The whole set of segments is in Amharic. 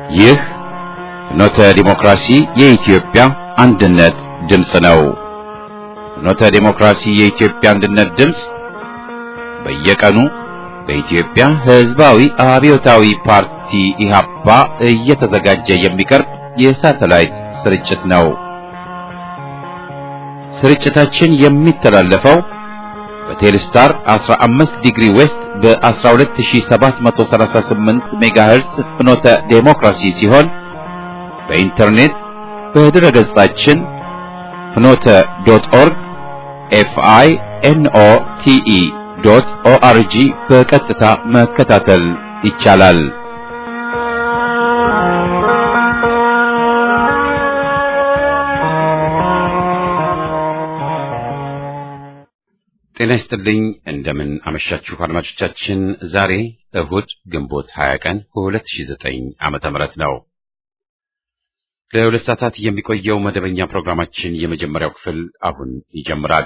ይህ ፍኖተ ዲሞክራሲ የኢትዮጵያ አንድነት ድምፅ ነው። ፍኖተ ዲሞክራሲ የኢትዮጵያ አንድነት ድምፅ በየቀኑ በኢትዮጵያ ሕዝባዊ አብዮታዊ ፓርቲ ኢህአፓ እየተዘጋጀ የሚቀርብ የሳተላይት ስርጭት ነው። ስርጭታችን የሚተላለፈው በቴሌስታር 15 ዲግሪ ዌስት በ12738 ሜጋሄርስ ፍኖተ ዴሞክራሲ ሲሆን በኢንተርኔት በድረ ገጻችን ፍኖተ ዶት ኦርግ ኤፍአይ ኤንኦ ቲኢ ዶት ኦአርጂ በቀጥታ መከታተል ይቻላል። ጤና ይስጥልኝ። እንደምን አመሻችሁ አድማጮቻችን። ዛሬ እሁድ ግንቦት 20 ቀን 2009 ዓመተ ምህረት ነው። ለሁለት ሰዓታት የሚቆየው መደበኛ ፕሮግራማችን የመጀመሪያው ክፍል አሁን ይጀምራል።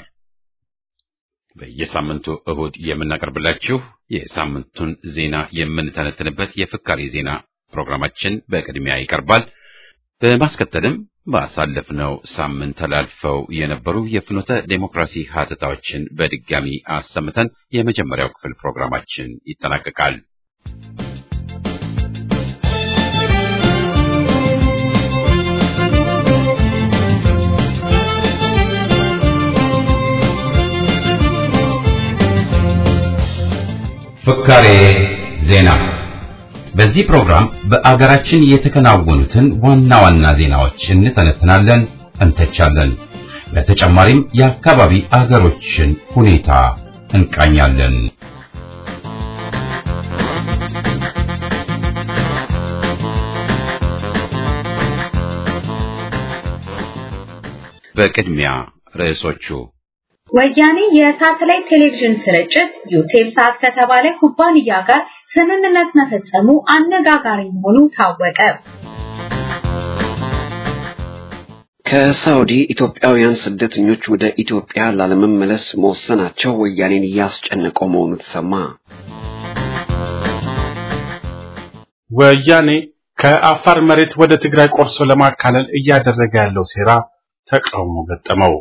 በየሳምንቱ እሁድ የምናቀርብላችሁ የሳምንቱን ዜና የምንተነትንበት የፍካሪ ዜና ፕሮግራማችን በቅድሚያ ይቀርባል። በማስከተልም ባሳለፍነው ሳምንት ተላልፈው የነበሩ የፍኖተ ዴሞክራሲ ሀተታዎችን በድጋሚ አሰምተን የመጀመሪያው ክፍል ፕሮግራማችን ይጠናቀቃል። ፍካሬ ዜና በዚህ ፕሮግራም በአገራችን የተከናወኑትን ዋና ዋና ዜናዎች እንተነትናለን፣ እንተቻለን። በተጨማሪም የአካባቢ አገሮችን ሁኔታ እንቃኛለን። በቅድሚያ ርዕሶቹ ወያኔ የሳተላይት ቴሌቪዥን ስርጭት ዩቴል ሳት ከተባለ ኩባንያ ጋር ስምምነት መፈጸሙ አነጋጋሪ መሆኑ ታወቀ። ከሳውዲ ኢትዮጵያውያን ስደተኞች ወደ ኢትዮጵያ ላለመመለስ መወሰናቸው ወያኔን እያስጨነቀው መሆኑ ተሰማ። ወያኔ ከአፋር መሬት ወደ ትግራይ ቆርሶ ለማካለል እያደረገ ያለው ሴራ ተቃውሞ ገጠመው።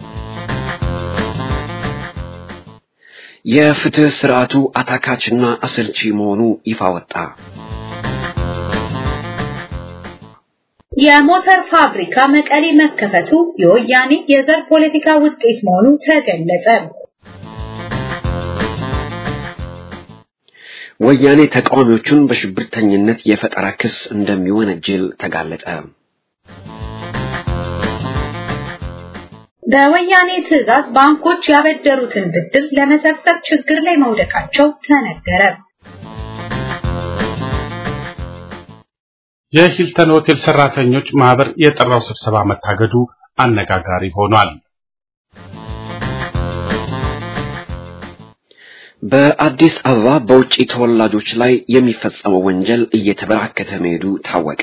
የፍትህ ስርዓቱ አታካችና አሰልቺ መሆኑ ይፋ ወጣ። የሞተር ፋብሪካ መቀሌ መከፈቱ የወያኔ የዘር ፖለቲካ ውጤት መሆኑ ተገለጸ። ወያኔ ተቃዋሚዎቹን በሽብርተኝነት የፈጠራ ክስ እንደሚወነጅል ተጋለጠ። በወያኔ ትዕዛዝ ባንኮች ያበደሩትን ብድር ለመሰብሰብ ችግር ላይ መውደቃቸው ተነገረ። የሂልተን ሆቴል ሰራተኞች ማህበር የጠራው ስብሰባ መታገዱ አነጋጋሪ ሆኗል። በአዲስ አበባ በውጭ ተወላጆች ላይ የሚፈጸመው ወንጀል እየተበራከተ መሄዱ ታወቀ።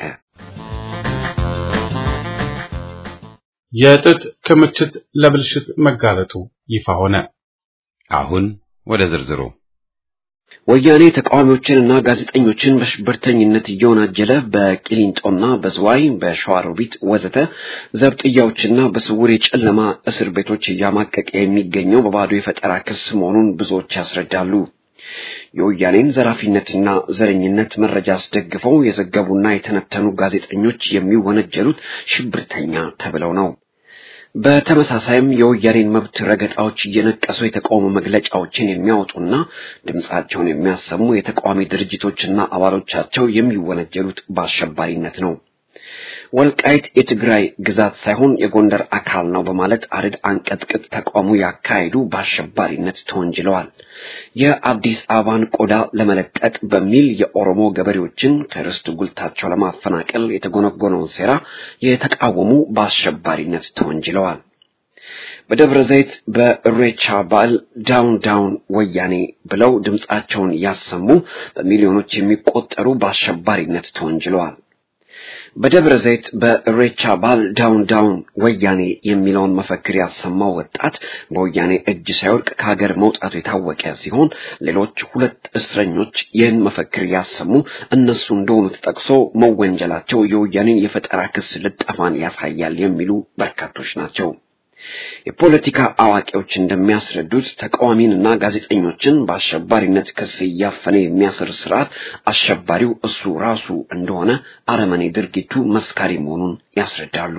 የጥጥ ክምችት ለብልሽት መጋለጡ ይፋ ሆነ። አሁን ወደ ዝርዝሩ ወያኔ ተቃዋሚዎችንና ጋዜጠኞችን በሽብርተኝነት እየወናጀለ በቂሊንጦና በዝዋይ በሸዋሮቢት ወዘተ ዘብጥያዎችና በስውር የጨለማ እስር ቤቶች እያማቀቀ የሚገኘው በባዶ የፈጠራ ክስ መሆኑን ብዙዎች ያስረዳሉ። የወያኔን ዘራፊነትና ዘረኝነት መረጃ አስደግፈው የዘገቡና የተነተኑ ጋዜጠኞች የሚወነጀሉት ሽብርተኛ ተብለው ነው። በተመሳሳይም የወያኔን መብት ረገጣዎች እየነቀሱ የተቃውሞ መግለጫዎችን የሚያወጡና ድምፃቸውን የሚያሰሙ የተቃዋሚ ድርጅቶችና አባሎቻቸው የሚወነጀሉት በአሸባሪነት ነው። ወልቃይት የትግራይ ግዛት ሳይሆን የጎንደር አካል ነው በማለት አርድ አንቀጥቅጥ ተቃውሞ ያካሄዱ በአሸባሪነት ተወንጅለዋል። የአዲስ አበባን ቆዳ ለመለጠጥ በሚል የኦሮሞ ገበሬዎችን ከርስት ጉልታቸው ለማፈናቀል የተጎነጎነውን ሴራ የተቃወሙ በአሸባሪነት ተወንጅለዋል። በደብረ ዘይት በእሬቻ በዓል ዳውን ዳውን ወያኔ ብለው ድምፃቸውን ያሰሙ በሚሊዮኖች የሚቆጠሩ በአሸባሪነት ተወንጅለዋል። በደብረ ዘይት በእሬቻ በዓል ዳውን ዳውን ወያኔ የሚለውን መፈክር ያሰማው ወጣት በወያኔ እጅ ሳይወድቅ ከሀገር መውጣቱ የታወቀ ሲሆን ሌሎች ሁለት እስረኞች ይህን መፈክር ያሰሙ እነሱ እንደሆኑ ተጠቅሶ መወንጀላቸው የወያኔን የፈጠራ ክስ ልጠፋን ያሳያል የሚሉ በርካቶች ናቸው። የፖለቲካ አዋቂዎች እንደሚያስረዱት ተቃዋሚንና ጋዜጠኞችን በአሸባሪነት ክስ እያፈነ የሚያስር ስርዓት አሸባሪው እሱ ራሱ እንደሆነ አረመኔ ድርጊቱ መስካሪ መሆኑን ያስረዳሉ።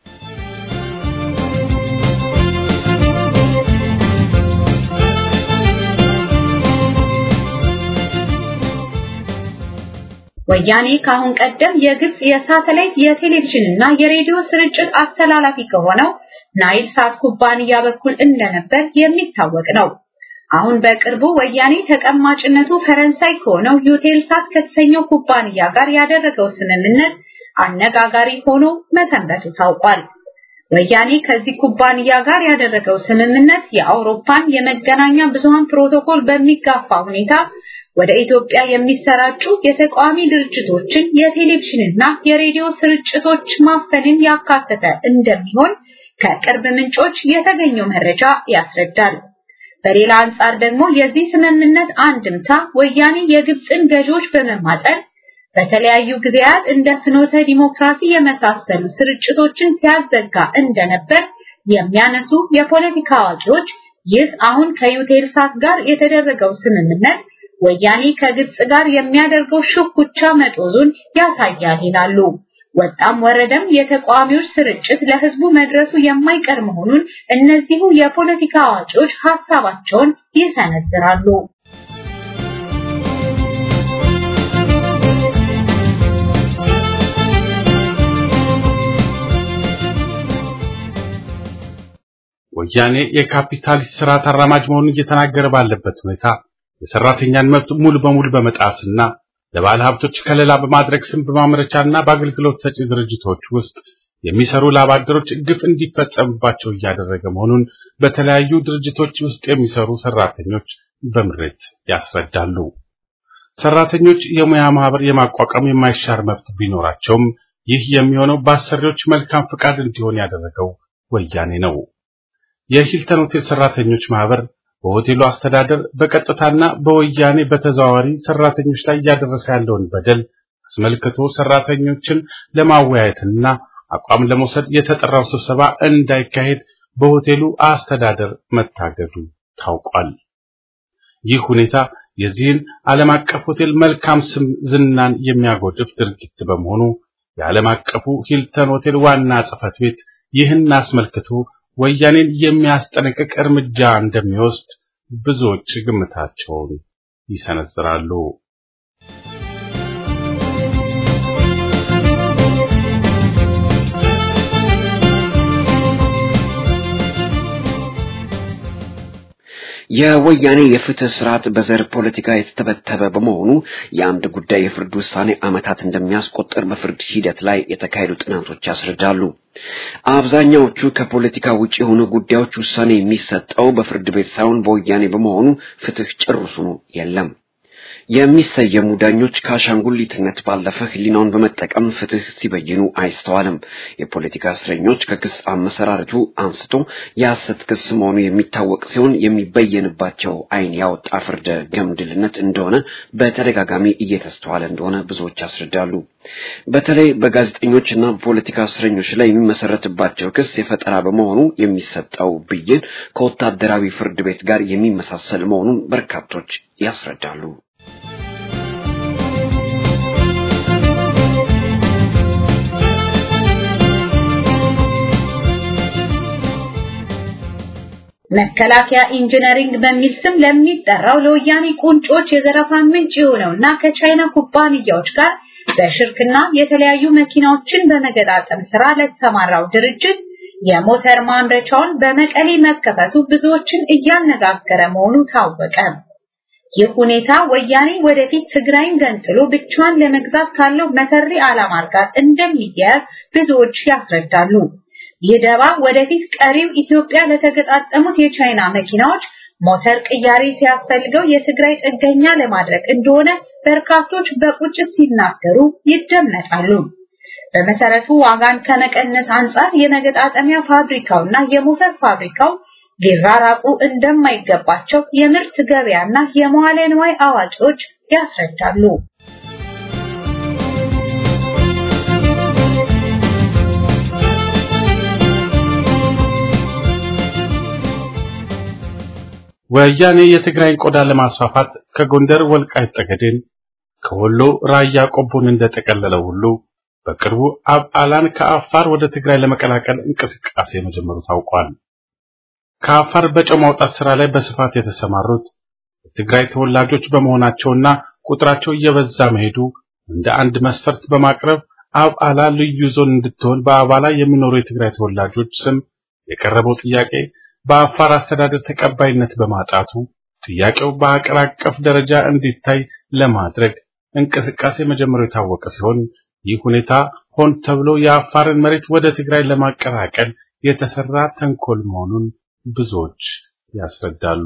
ወያኔ ከአሁን ቀደም የግብጽ የሳተላይት የቴሌቪዥን እና የሬዲዮ ስርጭት አስተላላፊ ከሆነው ናይል ሳት ኩባንያ በኩል እንደነበር የሚታወቅ ነው። አሁን በቅርቡ ወያኔ ተቀማጭነቱ ፈረንሳይ ከሆነው ዩቴልሳት ከተሰኘው ኩባንያ ጋር ያደረገው ስምምነት አነጋጋሪ ሆኖ መሰንበቱ ታውቋል። ወያኔ ከዚህ ኩባንያ ጋር ያደረገው ስምምነት የአውሮፓን የመገናኛ ብዙሃን ፕሮቶኮል በሚጋፋ ሁኔታ ወደ ኢትዮጵያ የሚሰራጩ የተቃዋሚ ድርጅቶችን የቴሌቪዥንና የሬዲዮ ስርጭቶች ማፈንን ያካተተ እንደሚሆን ከቅርብ ምንጮች የተገኘው መረጃ ያስረዳል። በሌላ አንጻር ደግሞ የዚህ ስምምነት አንድምታ ወያኔ የግብፅን ገዢዎች በመማጠን በተለያዩ ጊዜያት እንደ ፍኖተ ዲሞክራሲ የመሳሰሉ ስርጭቶችን ሲያዘጋ እንደነበር የሚያነሱ የፖለቲካ አዋቂዎች ይህ አሁን ከዩቴልሳት ጋር የተደረገው ስምምነት ወያኔ ከግብፅ ጋር የሚያደርገው ሽኩቻ መጦዙን ያሳያል ይላሉ። ወጣም ወረደም የተቃዋሚዎች ስርጭት ለህዝቡ መድረሱ የማይቀር መሆኑን እነዚሁ የፖለቲካ አዋቂዎች ሐሳባቸውን ይሰነዝራሉ። ወያኔ የካፒታሊስት ስርዓት አራማጅ መሆኑን እየተናገረ ባለበት ሁኔታ የሰራተኛን መብት ሙሉ በሙሉ በመጣስና ለባለ ሀብቶች ከለላ በማድረግ ስም በማምረቻና በአገልግሎት ሰጪ ድርጅቶች ውስጥ የሚሰሩ ላባደሮች ግፍ እንዲፈጸምባቸው እያደረገ መሆኑን በተለያዩ ድርጅቶች ውስጥ የሚሰሩ ሰራተኞች በምሬት ያስረዳሉ። ሰራተኞች የሙያ ማህበር የማቋቋም የማይሻር መብት ቢኖራቸውም ይህ የሚሆነው በአሰሪዎች መልካም ፍቃድ እንዲሆን ያደረገው ወያኔ ነው። የሂልተን ሆቴል ሰራተኞች ማህበር በሆቴሉ አስተዳደር በቀጥታና በወያኔ በተዘዋዋሪ ሰራተኞች ላይ እያደረሰ ያለውን በደል አስመልክቶ ሰራተኞችን ለማወያየትና አቋም ለመውሰድ የተጠራው ስብሰባ እንዳይካሄድ በሆቴሉ አስተዳደር መታገዱ ታውቋል። ይህ ሁኔታ የዚህን ዓለም አቀፍ ሆቴል መልካም ስም ዝናን የሚያጎድፍ ድርጊት በመሆኑ የዓለም አቀፉ ሂልተን ሆቴል ዋና ጽሕፈት ቤት ይህን አስመልክቶ ወያኔን የሚያስጠነቅቅ እርምጃ እንደሚወስድ ብዙዎች ግምታቸውን ይሰነዝራሉ። የወያኔ የፍትህ ስርዓት በዘር ፖለቲካ የተተበተበ በመሆኑ የአንድ ጉዳይ የፍርድ ውሳኔ ዓመታት እንደሚያስቆጥር በፍርድ ሂደት ላይ የተካሄዱ ጥናቶች ያስረዳሉ። አብዛኛዎቹ ከፖለቲካ ውጭ የሆኑ ጉዳዮች ውሳኔ የሚሰጠው በፍርድ ቤት ሳይሆን በወያኔ በመሆኑ ፍትህ ጭርሱኑ የለም። የሚሰየሙ ዳኞች ከአሻንጉሊትነት ባለፈ ሕሊናውን በመጠቀም ፍትህ ሲበይኑ አይስተዋልም። የፖለቲካ እስረኞች ከክስ አመሰራረቱ አንስቶ የሐሰት ክስ መሆኑ የሚታወቅ ሲሆን የሚበየንባቸው ዓይን ያወጣ ፍርደ ገምድልነት እንደሆነ በተደጋጋሚ እየተስተዋለ እንደሆነ ብዙዎች ያስረዳሉ። በተለይ በጋዜጠኞች እና በፖለቲካ እስረኞች ላይ የሚመሰረትባቸው ክስ የፈጠራ በመሆኑ የሚሰጠው ብይን ከወታደራዊ ፍርድ ቤት ጋር የሚመሳሰል መሆኑን በርካቶች ያስረዳሉ። መከላከያ ኢንጂነሪንግ በሚል ስም ለሚጠራው ለወያኔ ቁንጮች የዘረፋ ምንጭ የሆነውና ከቻይና ኩባንያዎች ጋር በሽርክና የተለያዩ መኪናዎችን በመገጣጠም ስራ ለተሰማራው ድርጅት የሞተር ማምረቻውን በመቀሌ መከፈቱ ብዙዎችን እያነጋገረ መሆኑ ታወቀ። ይህ ሁኔታ ወያኔ ወደፊት ትግራይን ገንጥሎ ብቻዋን ለመግዛት ካለው መሰሪ ዓላማ ጋር እንደሚያያዝ ብዙዎች ያስረዳሉ። ይህ ደባ ወደፊት ቀሪው ኢትዮጵያ ለተገጣጠሙት የቻይና መኪናዎች ሞተር ቅያሬ ሲያስፈልገው የትግራይ ጥገኛ ለማድረግ እንደሆነ በርካቶች በቁጭት ሲናገሩ ይደመጣሉ። በመሰረቱ ዋጋን ከመቀነስ አንጻር የመገጣጠሚያ ፋብሪካውና የሞተር ፋብሪካው ሊራራቁ እንደማይገባቸው የምርት ገበያና የመዋለ ንዋይ አዋቂዎች ያስረዳሉ። ወያኔ የትግራይን ቆዳ ለማስፋፋት ከጎንደር ወልቃይት ጠገዴን ከወሎ ራያ ቆቦን እንደጠቀለለው ሁሉ በቅርቡ አብዓላን ከአፋር ወደ ትግራይ ለመቀላቀል እንቅስቃሴ መጀመሩ ታውቋል። ከአፋር በጨው ማውጣት ስራ ላይ በስፋት የተሰማሩት የትግራይ ተወላጆች በመሆናቸውና ቁጥራቸው እየበዛ መሄዱ እንደ አንድ መስፈርት በማቅረብ አብዓላ ልዩ ዞን እንድትሆን በአባላ የሚኖሩ የትግራይ ተወላጆች ስም የቀረበው ጥያቄ በአፋር አስተዳደር ተቀባይነት በማጣቱ ጥያቄው በአገር አቀፍ ደረጃ እንዲታይ ለማድረግ እንቅስቃሴ መጀመሩ የታወቀ ሲሆን ይህ ሁኔታ ሆን ተብሎ የአፋርን መሬት ወደ ትግራይ ለማቀላቀል የተሰራ ተንኮል መሆኑን ብዙዎች ያስረዳሉ።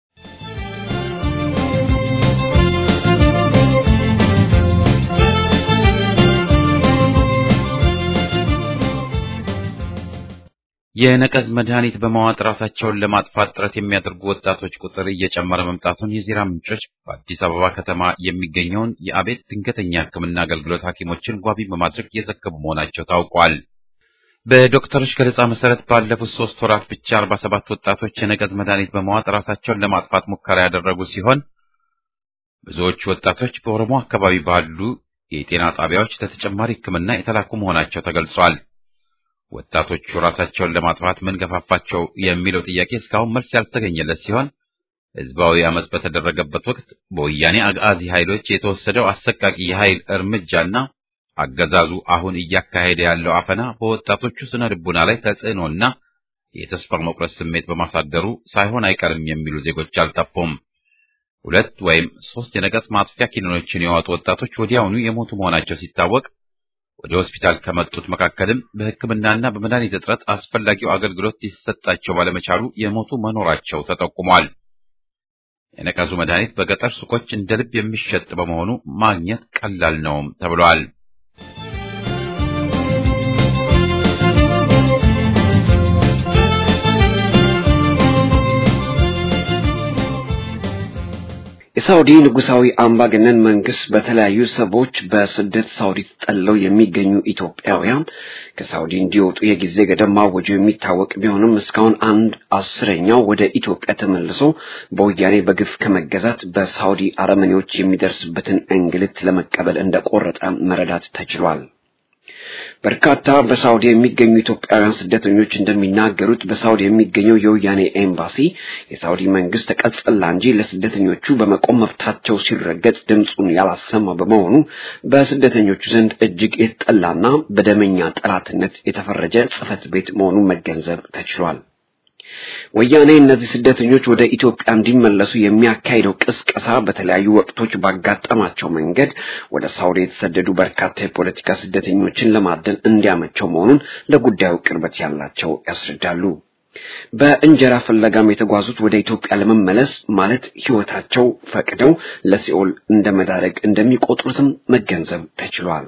የነቀዝ መድኃኒት በማዋጥ ራሳቸውን ለማጥፋት ጥረት የሚያደርጉ ወጣቶች ቁጥር እየጨመረ መምጣቱን የዜና ምንጮች በአዲስ አበባ ከተማ የሚገኘውን የአቤት ድንገተኛ ሕክምና አገልግሎት ሐኪሞችን ዋቢ በማድረግ እየዘገቡ መሆናቸው ታውቋል። በዶክተሮች ገለጻ መሰረት ባለፉት ሶስት ወራት ብቻ 47 ወጣቶች የነቀዝ መድኃኒት በማዋጥ ራሳቸውን ለማጥፋት ሙከራ ያደረጉ ሲሆን ብዙዎቹ ወጣቶች በኦሮሞ አካባቢ ባሉ የጤና ጣቢያዎች ለተጨማሪ ሕክምና የተላኩ መሆናቸው ተገልጿል። ወጣቶቹ ራሳቸውን ለማጥፋት ምን ገፋፋቸው የሚለው ጥያቄ እስካሁን መልስ ያልተገኘለት ሲሆን ህዝባዊ አመጽ በተደረገበት ወቅት በወያኔ አጋዚ ኃይሎች የተወሰደው አሰቃቂ የኃይል እርምጃና አገዛዙ አሁን እያካሄደ ያለው አፈና በወጣቶቹ ስነ ልቡና ላይ ተጽዕኖና የተስፋ መቁረጥ ስሜት በማሳደሩ ሳይሆን አይቀርም የሚሉ ዜጎች አልጠፉም። ሁለት ወይም ሶስት የነቀዝ ማጥፊያ ኪኒኖችን የዋጡ ወጣቶች ወዲያውኑ የሞቱ መሆናቸው ሲታወቅ ወደ ሆስፒታል ከመጡት መካከልም በሕክምናና በመድኃኒት እጥረት አስፈላጊው አገልግሎት ሊሰጣቸው ባለመቻሉ የሞቱ መኖራቸው ተጠቁሟል። የነቀዙ መድኃኒት በገጠር ሱቆች እንደ ልብ የሚሸጥ በመሆኑ ማግኘት ቀላል ነውም ተብሏል። የሳውዲ ንጉሳዊ አምባገነን መንግስት በተለያዩ ሰዎች በስደት ሳውዲ ተጠልለው የሚገኙ ኢትዮጵያውያን ከሳውዲ እንዲወጡ የጊዜ ገደብ ማወጁ የሚታወቅ ቢሆንም እስካሁን አንድ አስረኛው ወደ ኢትዮጵያ ተመልሶ በወያኔ በግፍ ከመገዛት በሳውዲ አረመኔዎች የሚደርስበትን እንግልት ለመቀበል እንደቆረጠ መረዳት ተችሏል። በርካታ በሳውዲ የሚገኙ ኢትዮጵያውያን ስደተኞች እንደሚናገሩት በሳውዲ የሚገኘው የወያኔ ኤምባሲ የሳውዲ መንግስት ተቀጽላ እንጂ ለስደተኞቹ በመቆም መብታቸው ሲረገጥ ድምፁን ያላሰማ በመሆኑ በስደተኞቹ ዘንድ እጅግ የተጠላና በደመኛ ጠላትነት የተፈረጀ ጽሕፈት ቤት መሆኑን መገንዘብ ተችሏል። ወያኔ እነዚህ ስደተኞች ወደ ኢትዮጵያ እንዲመለሱ የሚያካሂደው ቅስቀሳ በተለያዩ ወቅቶች ባጋጠማቸው መንገድ ወደ ሳውዲ የተሰደዱ በርካታ የፖለቲካ ስደተኞችን ለማደን እንዲያመቸው መሆኑን ለጉዳዩ ቅርበት ያላቸው ያስረዳሉ። በእንጀራ ፍለጋም የተጓዙት ወደ ኢትዮጵያ ለመመለስ ማለት ሕይወታቸው ፈቅደው ለሲኦል እንደ መዳረግ እንደሚቆጥሩትም መገንዘብ ተችሏል።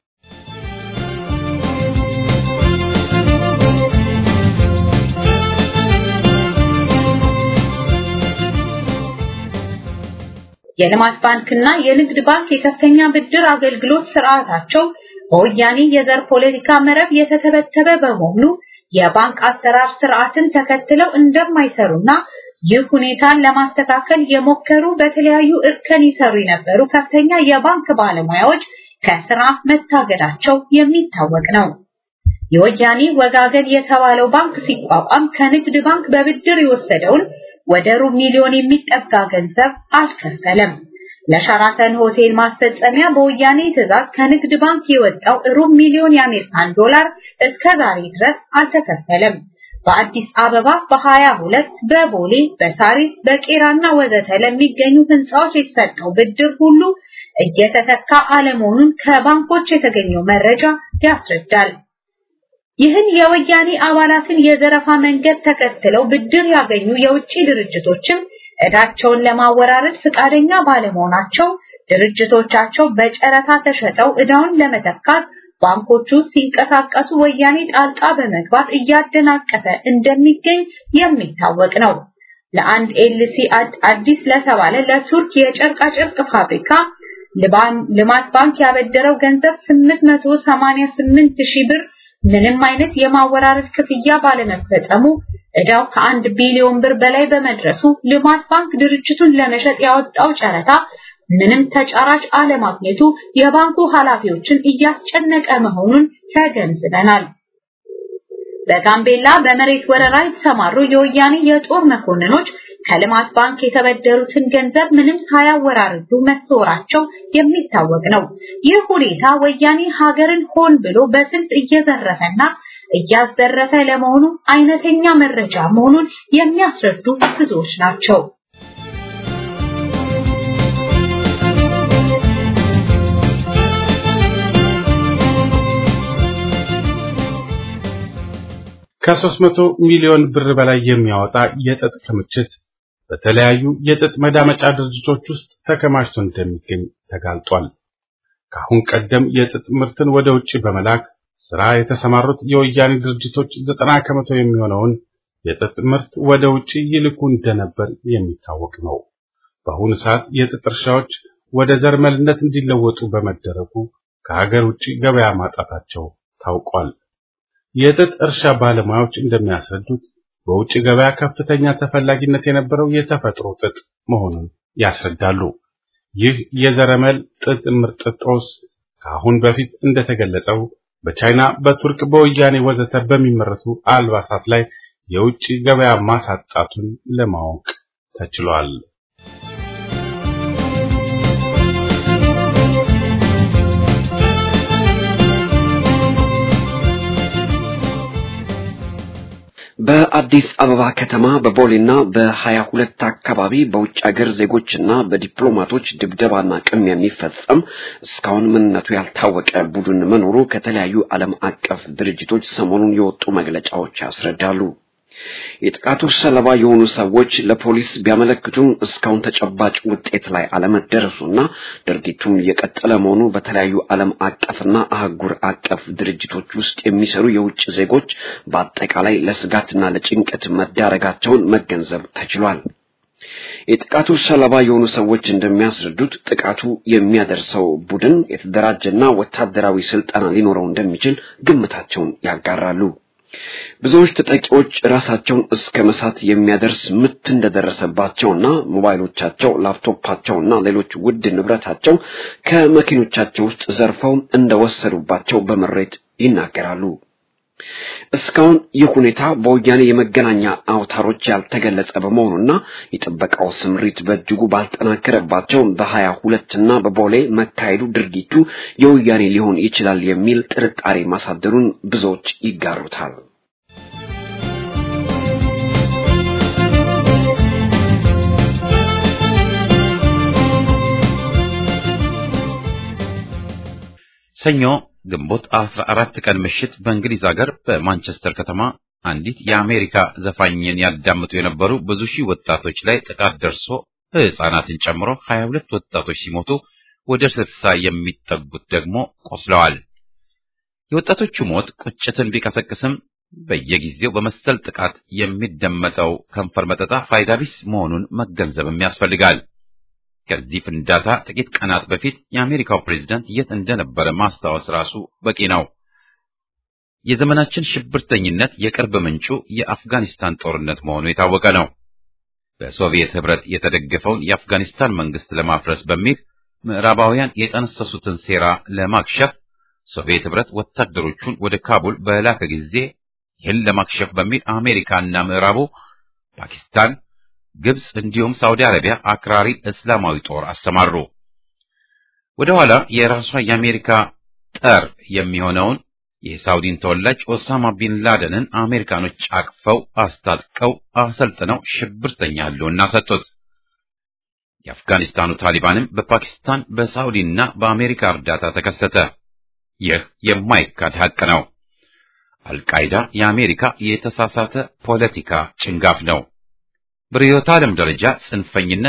የልማት ባንክና የንግድ ባንክ የከፍተኛ ብድር አገልግሎት ስርዓታቸው በወያኔ የዘር ፖለቲካ መረብ የተተበተበ በመሆኑ የባንክ አሰራር ስርዓትን ተከትለው እንደማይሰሩና ይህ ሁኔታን ለማስተካከል የሞከሩ በተለያዩ እርከን ይሰሩ የነበሩ ከፍተኛ የባንክ ባለሙያዎች ከስራ መታገዳቸው የሚታወቅ ነው። የወያኔ ወጋገን የተባለው ባንክ ሲቋቋም ከንግድ ባንክ በብድር የወሰደውን ወደ ሩብ ሚሊዮን የሚጠጋ ገንዘብ አልከፈለም። ለሻራተን ሆቴል ማስፈጸሚያ በወያኔ ትዕዛዝ ከንግድ ባንክ የወጣው ሩብ ሚሊዮን የአሜሪካን ዶላር እስከ ዛሬ ድረስ አልተከፈለም። በአዲስ አበባ በሀያ ሁለት በቦሌ በሳሪስ በቄራና ወዘተ ለሚገኙ ህንፃዎች የተሰጠው ብድር ሁሉ እየተተካ አለመሆኑን ከባንኮች የተገኘው መረጃ ያስረዳል። ይህን የወያኔ አባላትን የዘረፋ መንገድ ተከትለው ብድር ያገኙ የውጭ ድርጅቶችም እዳቸውን ለማወራረድ ፍቃደኛ ባለመሆናቸው ድርጅቶቻቸው በጨረታ ተሸጠው ዕዳውን ለመተካት ባንኮቹ ሲንቀሳቀሱ ወያኔ ጣልቃ በመግባት እያደናቀፈ እንደሚገኝ የሚታወቅ ነው። ለአንድ ኤልሲ አዲስ ለተባለ ለቱርክ የጨርቃ ጨርቅ ፋብሪካ ልማት ባንክ ያበደረው ገንዘብ 888 ሺህ ብር ምንም አይነት የማወራረድ ክፍያ ባለመፈጸሙ ዕዳው ከአንድ ቢሊዮን ብር በላይ በመድረሱ ልማት ባንክ ድርጅቱን ለመሸጥ ያወጣው ጨረታ ምንም ተጫራጭ አለማግኘቱ የባንኩ ኃላፊዎችን እያስጨነቀ መሆኑን ተገንዝበናል። በጋምቤላ በመሬት ወረራ የተሰማሩ የወያኔ የጦር መኮንኖች ከልማት ባንክ የተበደሩትን ገንዘብ ምንም ሳያወራርዱ መሰወራቸው የሚታወቅ ነው። ይህ ሁኔታ ወያኔ ሀገርን ሆን ብሎ በስልት እየዘረፈና እያዘረፈ ለመሆኑ አይነተኛ መረጃ መሆኑን የሚያስረዱ ብዙዎች ናቸው። ከ300 ሚሊዮን ብር በላይ የሚያወጣ የጥጥ ክምችት በተለያዩ የጥጥ መዳመጫ ድርጅቶች ውስጥ ተከማችቶ እንደሚገኝ ተጋልጧል። ከአሁን ቀደም የጥጥ ምርትን ወደ ውጭ በመላክ ስራ የተሰማሩት የወያኔ ድርጅቶች ዘጠና ከመቶ የሚሆነውን የጥጥ ምርት ወደ ውጭ ይልኩ እንደነበር የሚታወቅ ነው። በአሁኑ ሰዓት የጥጥ እርሻዎች ወደ ዘርመልነት እንዲለወጡ በመደረጉ ከሀገር ውጭ ገበያ ማጣታቸው ታውቋል። የጥጥ እርሻ ባለሙያዎች እንደሚያስረዱት በውጭ ገበያ ከፍተኛ ተፈላጊነት የነበረው የተፈጥሮ ጥጥ መሆኑን ያስረዳሉ። ይህ የዘረመል ጥጥ ምርጥ ጦስ ከአሁን በፊት እንደተገለጸው በቻይና፣ በቱርክ፣ በወያኔ ወዘተ በሚመረቱ አልባሳት ላይ የውጭ ገበያ ማሳጣቱን ለማወቅ ተችሏል። በአዲስ አበባ ከተማ በቦሌና በሀያ ሁለት አካባቢ በውጭ ሀገር ዜጎችና በዲፕሎማቶች ድብደባና ቅሚያ የሚፈጸም እስካሁን ምንነቱ ያልታወቀ ቡድን መኖሩ ከተለያዩ ዓለም አቀፍ ድርጅቶች ሰሞኑን የወጡ መግለጫዎች ያስረዳሉ። የጥቃቱ ሰለባ የሆኑ ሰዎች ለፖሊስ ቢያመለክቱም እስካሁን ተጨባጭ ውጤት ላይ አለመደረሱና ድርጊቱም እየቀጠለ መሆኑ በተለያዩ ዓለም አቀፍና አህጉር አቀፍ ድርጅቶች ውስጥ የሚሰሩ የውጭ ዜጎች በአጠቃላይ ለስጋትና ለጭንቀት መዳረጋቸውን መገንዘብ ተችሏል። የጥቃቱ ሰለባ የሆኑ ሰዎች እንደሚያስረዱት ጥቃቱ የሚያደርሰው ቡድን የተደራጀና ወታደራዊ ስልጠና ሊኖረው እንደሚችል ግምታቸውን ያጋራሉ። ብዙዎች ተጠቂዎች ራሳቸውን እስከ መሳት የሚያደርስ ምት እንደደረሰባቸውና ሞባይሎቻቸው፣ ላፕቶፓቸውና ሌሎች ውድ ንብረታቸው ከመኪኖቻቸው ውስጥ ዘርፈው እንደወሰዱባቸው በምሬት ይናገራሉ። እስካሁን ይህ ሁኔታ በወያኔ የመገናኛ አውታሮች ያልተገለጸ በመሆኑና የጥበቃው ስምሪት በእጅጉ ባልጠናከረባቸው በሀያ ሁለትና በቦሌ መካሄዱ ድርጊቱ የወያኔ ሊሆን ይችላል የሚል ጥርጣሬ ማሳደሩን ብዙዎች ይጋሩታል። ሰኞ ግንቦት 14 ቀን ምሽት በእንግሊዝ ሀገር በማንቸስተር ከተማ አንዲት የአሜሪካ ዘፋኝን ያዳምጡ የነበሩ ብዙ ሺህ ወጣቶች ላይ ጥቃት ደርሶ ሕፃናትን ጨምሮ 22 ወጣቶች ሲሞቱ ወደ 60 የሚጠጉት ደግሞ ቆስለዋል። የወጣቶቹ ሞት ቁጭትን ቢቀሰቅስም በየጊዜው በመሰል ጥቃት የሚደመጠው ከንፈር መጠጣ ፋይዳ ቢስ መሆኑን መገንዘብም ያስፈልጋል። ከዚህ ፍንዳታ ጥቂት ቀናት በፊት የአሜሪካው ፕሬዝዳንት የት እንደነበረ ማስታወስ ራሱ በቂ ነው። የዘመናችን ሽብርተኝነት የቅርብ ምንጩ የአፍጋኒስታን ጦርነት መሆኑ የታወቀ ነው። በሶቪየት ህብረት የተደገፈውን የአፍጋኒስታን መንግስት ለማፍረስ በሚል ምዕራባውያን የጠነሰሱትን ሴራ ለማክሸፍ ሶቪየት ህብረት ወታደሮቹን ወደ ካቡል በላከ ጊዜ ይህን ለማክሸፍ በሚል አሜሪካና ምዕራቡ ፓኪስታን ግብጽ እንዲሁም ሳውዲ አረቢያ አክራሪ እስላማዊ ጦር አሰማሩ። ወደ ኋላ የራሷ የአሜሪካ ጠር የሚሆነውን የሳውዲን ተወላጅ ኦሳማ ቢን ላደንን አሜሪካኖች አቅፈው አስታጥቀው አሰልጥነው ሽብርተኛ ህልውና ሰጡት። የአፍጋኒስታኑ ታሊባንም በፓኪስታን በሳውዲና በአሜሪካ እርዳታ ተከሰተ። ይህ የማይካድ ሐቅ ነው። አልቃይዳ የአሜሪካ የተሳሳተ ፖለቲካ ጭንጋፍ ነው። በርዕዮተ ዓለም ደረጃ ጽንፈኝነት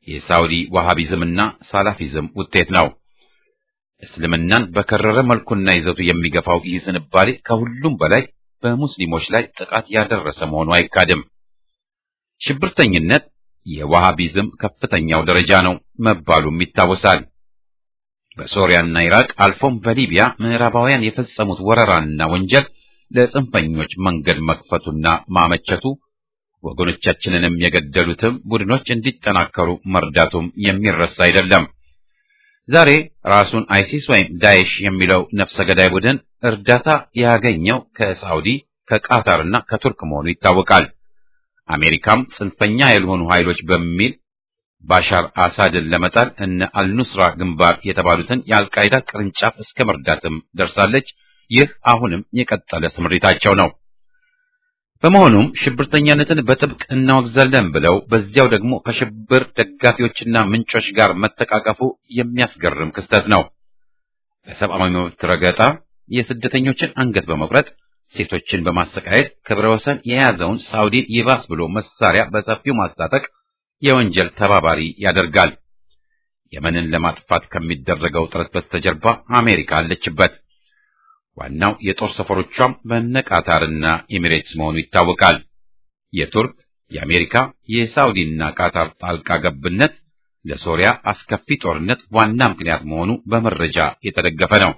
የሳውዲ ዋሃቢዝምና ሳላፊዝም ውጤት ነው። እስልምናን በከረረ መልኩና ይዘቱ የሚገፋው ይህ ዝንባሌ ከሁሉም በላይ በሙስሊሞች ላይ ጥቃት ያደረሰ መሆኑ አይካድም። ሽብርተኝነት የዋሃቢዝም ከፍተኛው ደረጃ ነው መባሉም ይታወሳል። በሶሪያና ኢራቅ አልፎም በሊቢያ ምዕራባውያን የፈጸሙት ወረራና ወንጀል ለጽንፈኞች መንገድ መክፈቱና ማመቸቱ ወገኖቻችንንም የገደሉትም ቡድኖች እንዲጠናከሩ መርዳቱም የሚረሳ አይደለም። ዛሬ ራሱን አይሲስ ወይም ዳይሽ የሚለው ነፍሰ ገዳይ ቡድን እርዳታ ያገኘው ከሳውዲ ከቃታርና ከቱርክ መሆኑ ይታወቃል። አሜሪካም ጽንፈኛ ያልሆኑ ኃይሎች በሚል ባሻር አሳድን ለመጣል እነ አልኑስራ ግንባር የተባሉትን የአልቃይዳ ቅርንጫፍ እስከ መርዳትም ደርሳለች። ይህ አሁንም የቀጠለ ስምሪታቸው ነው። በመሆኑም ሽብርተኛነትን በጥብቅ እናወግዛለን ብለው በዚያው ደግሞ ከሽብር ደጋፊዎችና ምንጮች ጋር መተቃቀፉ የሚያስገርም ክስተት ነው። በሰብአዊ መብት ረገጣ፣ የስደተኞችን አንገት በመቁረጥ ሴቶችን በማሰቃየት ክብረ ወሰን የያዘውን ሳውዲን ይባስ ብሎ መሳሪያ በሰፊው ማስታጠቅ የወንጀል ተባባሪ ያደርጋል። የመንን ለማጥፋት ከሚደረገው ጥረት በስተጀርባ አሜሪካ አለችበት። ዋናው የጦር ሰፈሮቿም በነ ቃታርና ኤሚሬትስ መሆኑ ይታወቃል። የቱርክ፣ የአሜሪካ፣ የሳውዲና ቃታር ጣልቃ ገብነት ለሶሪያ አስከፊ ጦርነት ዋና ምክንያት መሆኑ በመረጃ የተደገፈ ነው።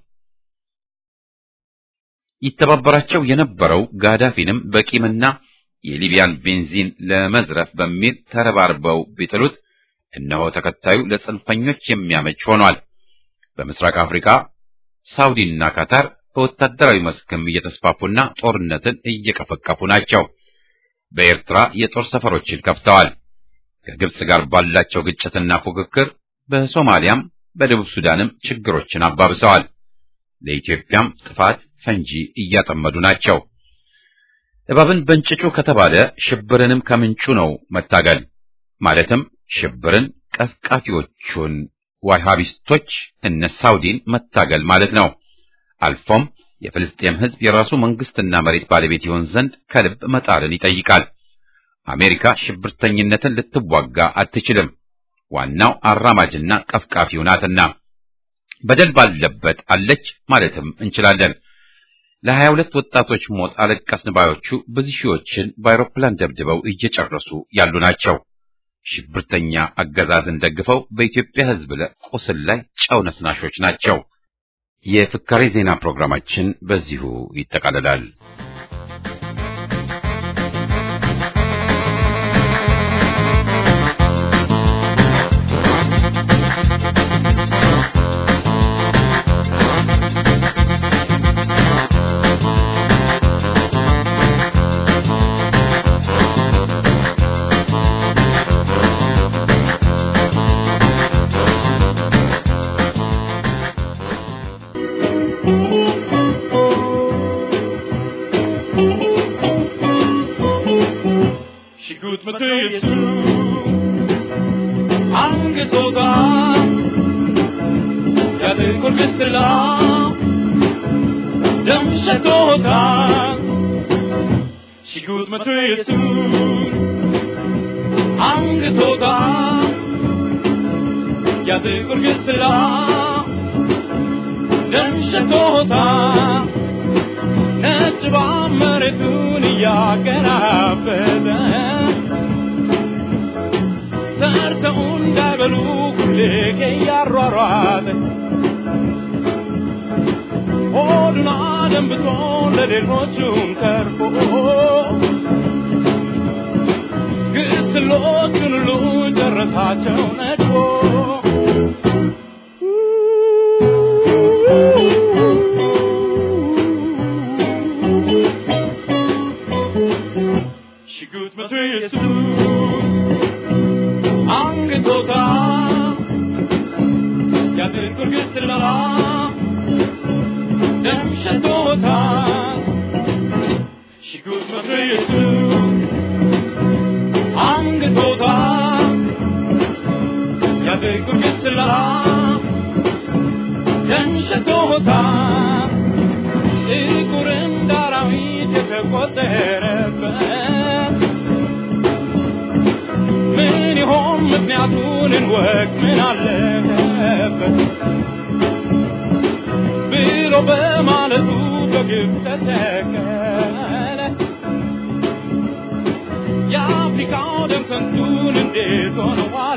ይተባበራቸው የነበረው ጋዳፊንም በቂምና የሊቢያን ቤንዚን ለመዝረፍ በሚል ተረባርበው ቢጥሉት እነሆ ተከታዩ ለጽንፈኞች የሚያመች ሆኗል። በምስራቅ አፍሪካ ሳውዲና ካታር በወታደራዊ መስክም እየተስፋፉና ጦርነትን እየቀፈቀፉ ናቸው። በኤርትራ የጦር ሰፈሮችን ከፍተዋል። ከግብጽ ጋር ባላቸው ግጭትና ፉክክር በሶማሊያም በደቡብ ሱዳንም ችግሮችን አባብሰዋል። ለኢትዮጵያም ጥፋት ፈንጂ እያጠመዱ ናቸው። እባብን በእንጭጩ ከተባለ ሽብርንም ከምንጩ ነው መታገል። ማለትም ሽብርን ቀፍቃፊዎቹን ዋሃቢስቶች እነ ሳውዲን መታገል ማለት ነው። አልፎም የፍልስጤም ሕዝብ የራሱ መንግስትና መሬት ባለቤት ይሆን ዘንድ ከልብ መጣርን ይጠይቃል። አሜሪካ ሽብርተኝነትን ልትዋጋ አትችልም። ዋናው አራማጅና ቀፍቃፊው ናትና በደል ባለበት አለች ማለትም እንችላለን። ለሀያ ሁለት ወጣቶች ሞት አለቀስን ባዮቹ ብዙ ሺዎችን በአውሮፕላን ደብድበው እየጨረሱ ያሉ ናቸው። ሽብርተኛ አገዛዝን ደግፈው በኢትዮጵያ ሕዝብ ቁስል ላይ ጨው ነስናሾች ናቸው። የፍካሬ ዜና ፕሮግራማችን በዚሁ ይጠቃልላል። ሽጉጥ መትየሱ አንገቶታ ያጥቁር ግስላ ደም ሸቶታ ሽጉጥ መትየሱ አንገቶታ ያጥቁር ግስላ ደም ሸቶታ ነጭባ መሬቱን እያገራበተ ሰርተው እንዳይበሉ ሁሌ እያሯሯጠ ሆዱን አደንብቶ ለሌሎቹም ተርፎ ግስሎቹን ሁሉ ጨረሳቸው ነድፎ ሽጉጥ መቶ ኢየሱስ አንግቶታ ያጥቁር ግስላ ደም ሸቶታ ሽጉጥ መቶ ኢየሱስ አንግቶታ ያጥቁር ግስላ ደም ሸቶታ ጥቁር እንደ አራዊት የተቆጠረበት ምን ይሆን ምክንያቱ ምክንያቱን እንወቅ ምን አለበት ብሎ በማለቱ በግብ ተተከለ የአፍሪካው ደም ከንቱን እንዴት ሆነ ዋለ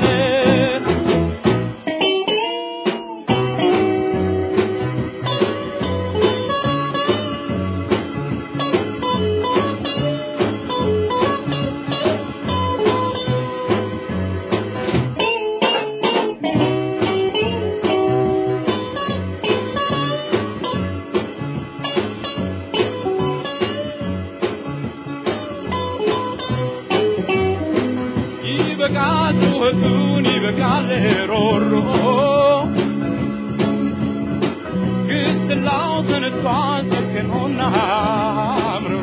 ይበቃል ጩኸቱን ይበቃል ሮሮ ግስላው ተነስቷል ጨክኖና አምርሮ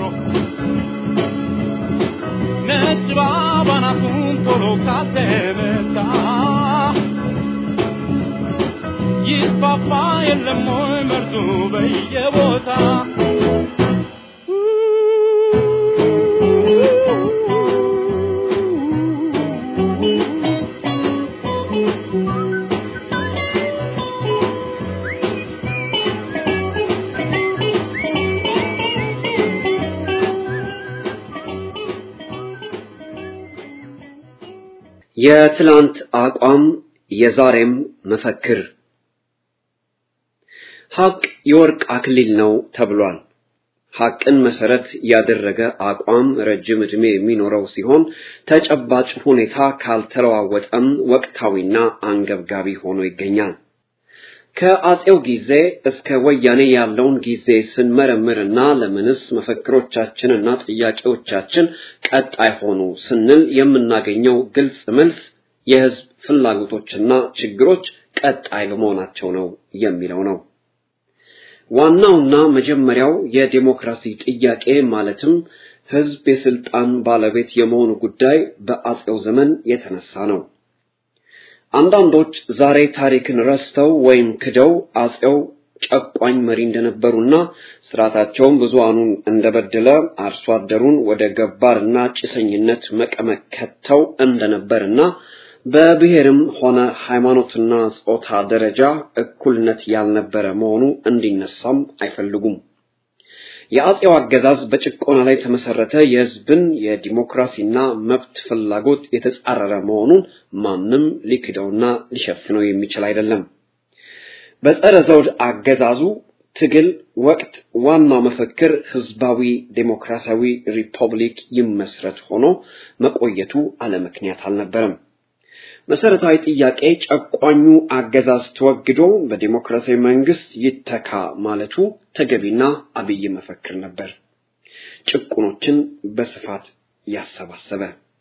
ነጭ ባባናቱን ቶሎ ካተመታ ይስፋፋ የለም ወይ መርዙ በየቦታ የትላንት አቋም የዛሬም መፈክር ሐቅ የወርቅ አክሊል ነው ተብሏል። ሐቅን መሰረት ያደረገ አቋም ረጅም ዕድሜ የሚኖረው ሲሆን ተጨባጭ ሁኔታ ካልተለዋወጠም ወቅታዊና አንገብጋቢ ሆኖ ይገኛል። ከአጼው ጊዜ እስከ ወያኔ ያለውን ጊዜ ስንመረምርና ለምንስ መፈክሮቻችንና ጥያቄዎቻችን ቀጣይ ሆኑ ስንል የምናገኘው ግልጽ መልስ የህዝብ ፍላጎቶችና ችግሮች ቀጣይ በመሆናቸው ነው የሚለው ነው። ዋናውና መጀመሪያው የዴሞክራሲ ጥያቄ ማለትም ህዝብ የስልጣን ባለቤት የመሆኑ ጉዳይ በአጼው ዘመን የተነሳ ነው። አንዳንዶች ዛሬ ታሪክን ረስተው ወይም ክደው አጼው ጨቋኝ መሪ እንደነበሩና ስርዓታቸውን ብዙሃኑን እንደበደለ አርሶ አደሩን ወደ ገባርና ጭሰኝነት መቀመቅ ከተው እንደነበርና በብሔርም ሆነ ሃይማኖትና ጾታ ደረጃ እኩልነት ያልነበረ መሆኑ እንዲነሳም አይፈልጉም። የአጼው አገዛዝ በጭቆና ላይ የተመሰረተ የህዝብን የዲሞክራሲና መብት ፍላጎት የተጻረረ መሆኑን ማንም ሊክደውና ሊሸፍነው የሚችል አይደለም። በጸረ ዘውድ አገዛዙ ትግል ወቅት ዋናው መፈክር ህዝባዊ ዴሞክራሲያዊ ሪፐብሊክ ይመስረት ሆኖ መቆየቱ አለምክንያት አልነበረም። መሰረታዊ ጥያቄ ጨቋኙ አገዛዝ ተወግዶ በዲሞክራሲያዊ መንግስት ይተካ ማለቱ ተገቢና አብይ መፈክር ነበር። ጭቁኖችን በስፋት ያሰባሰበ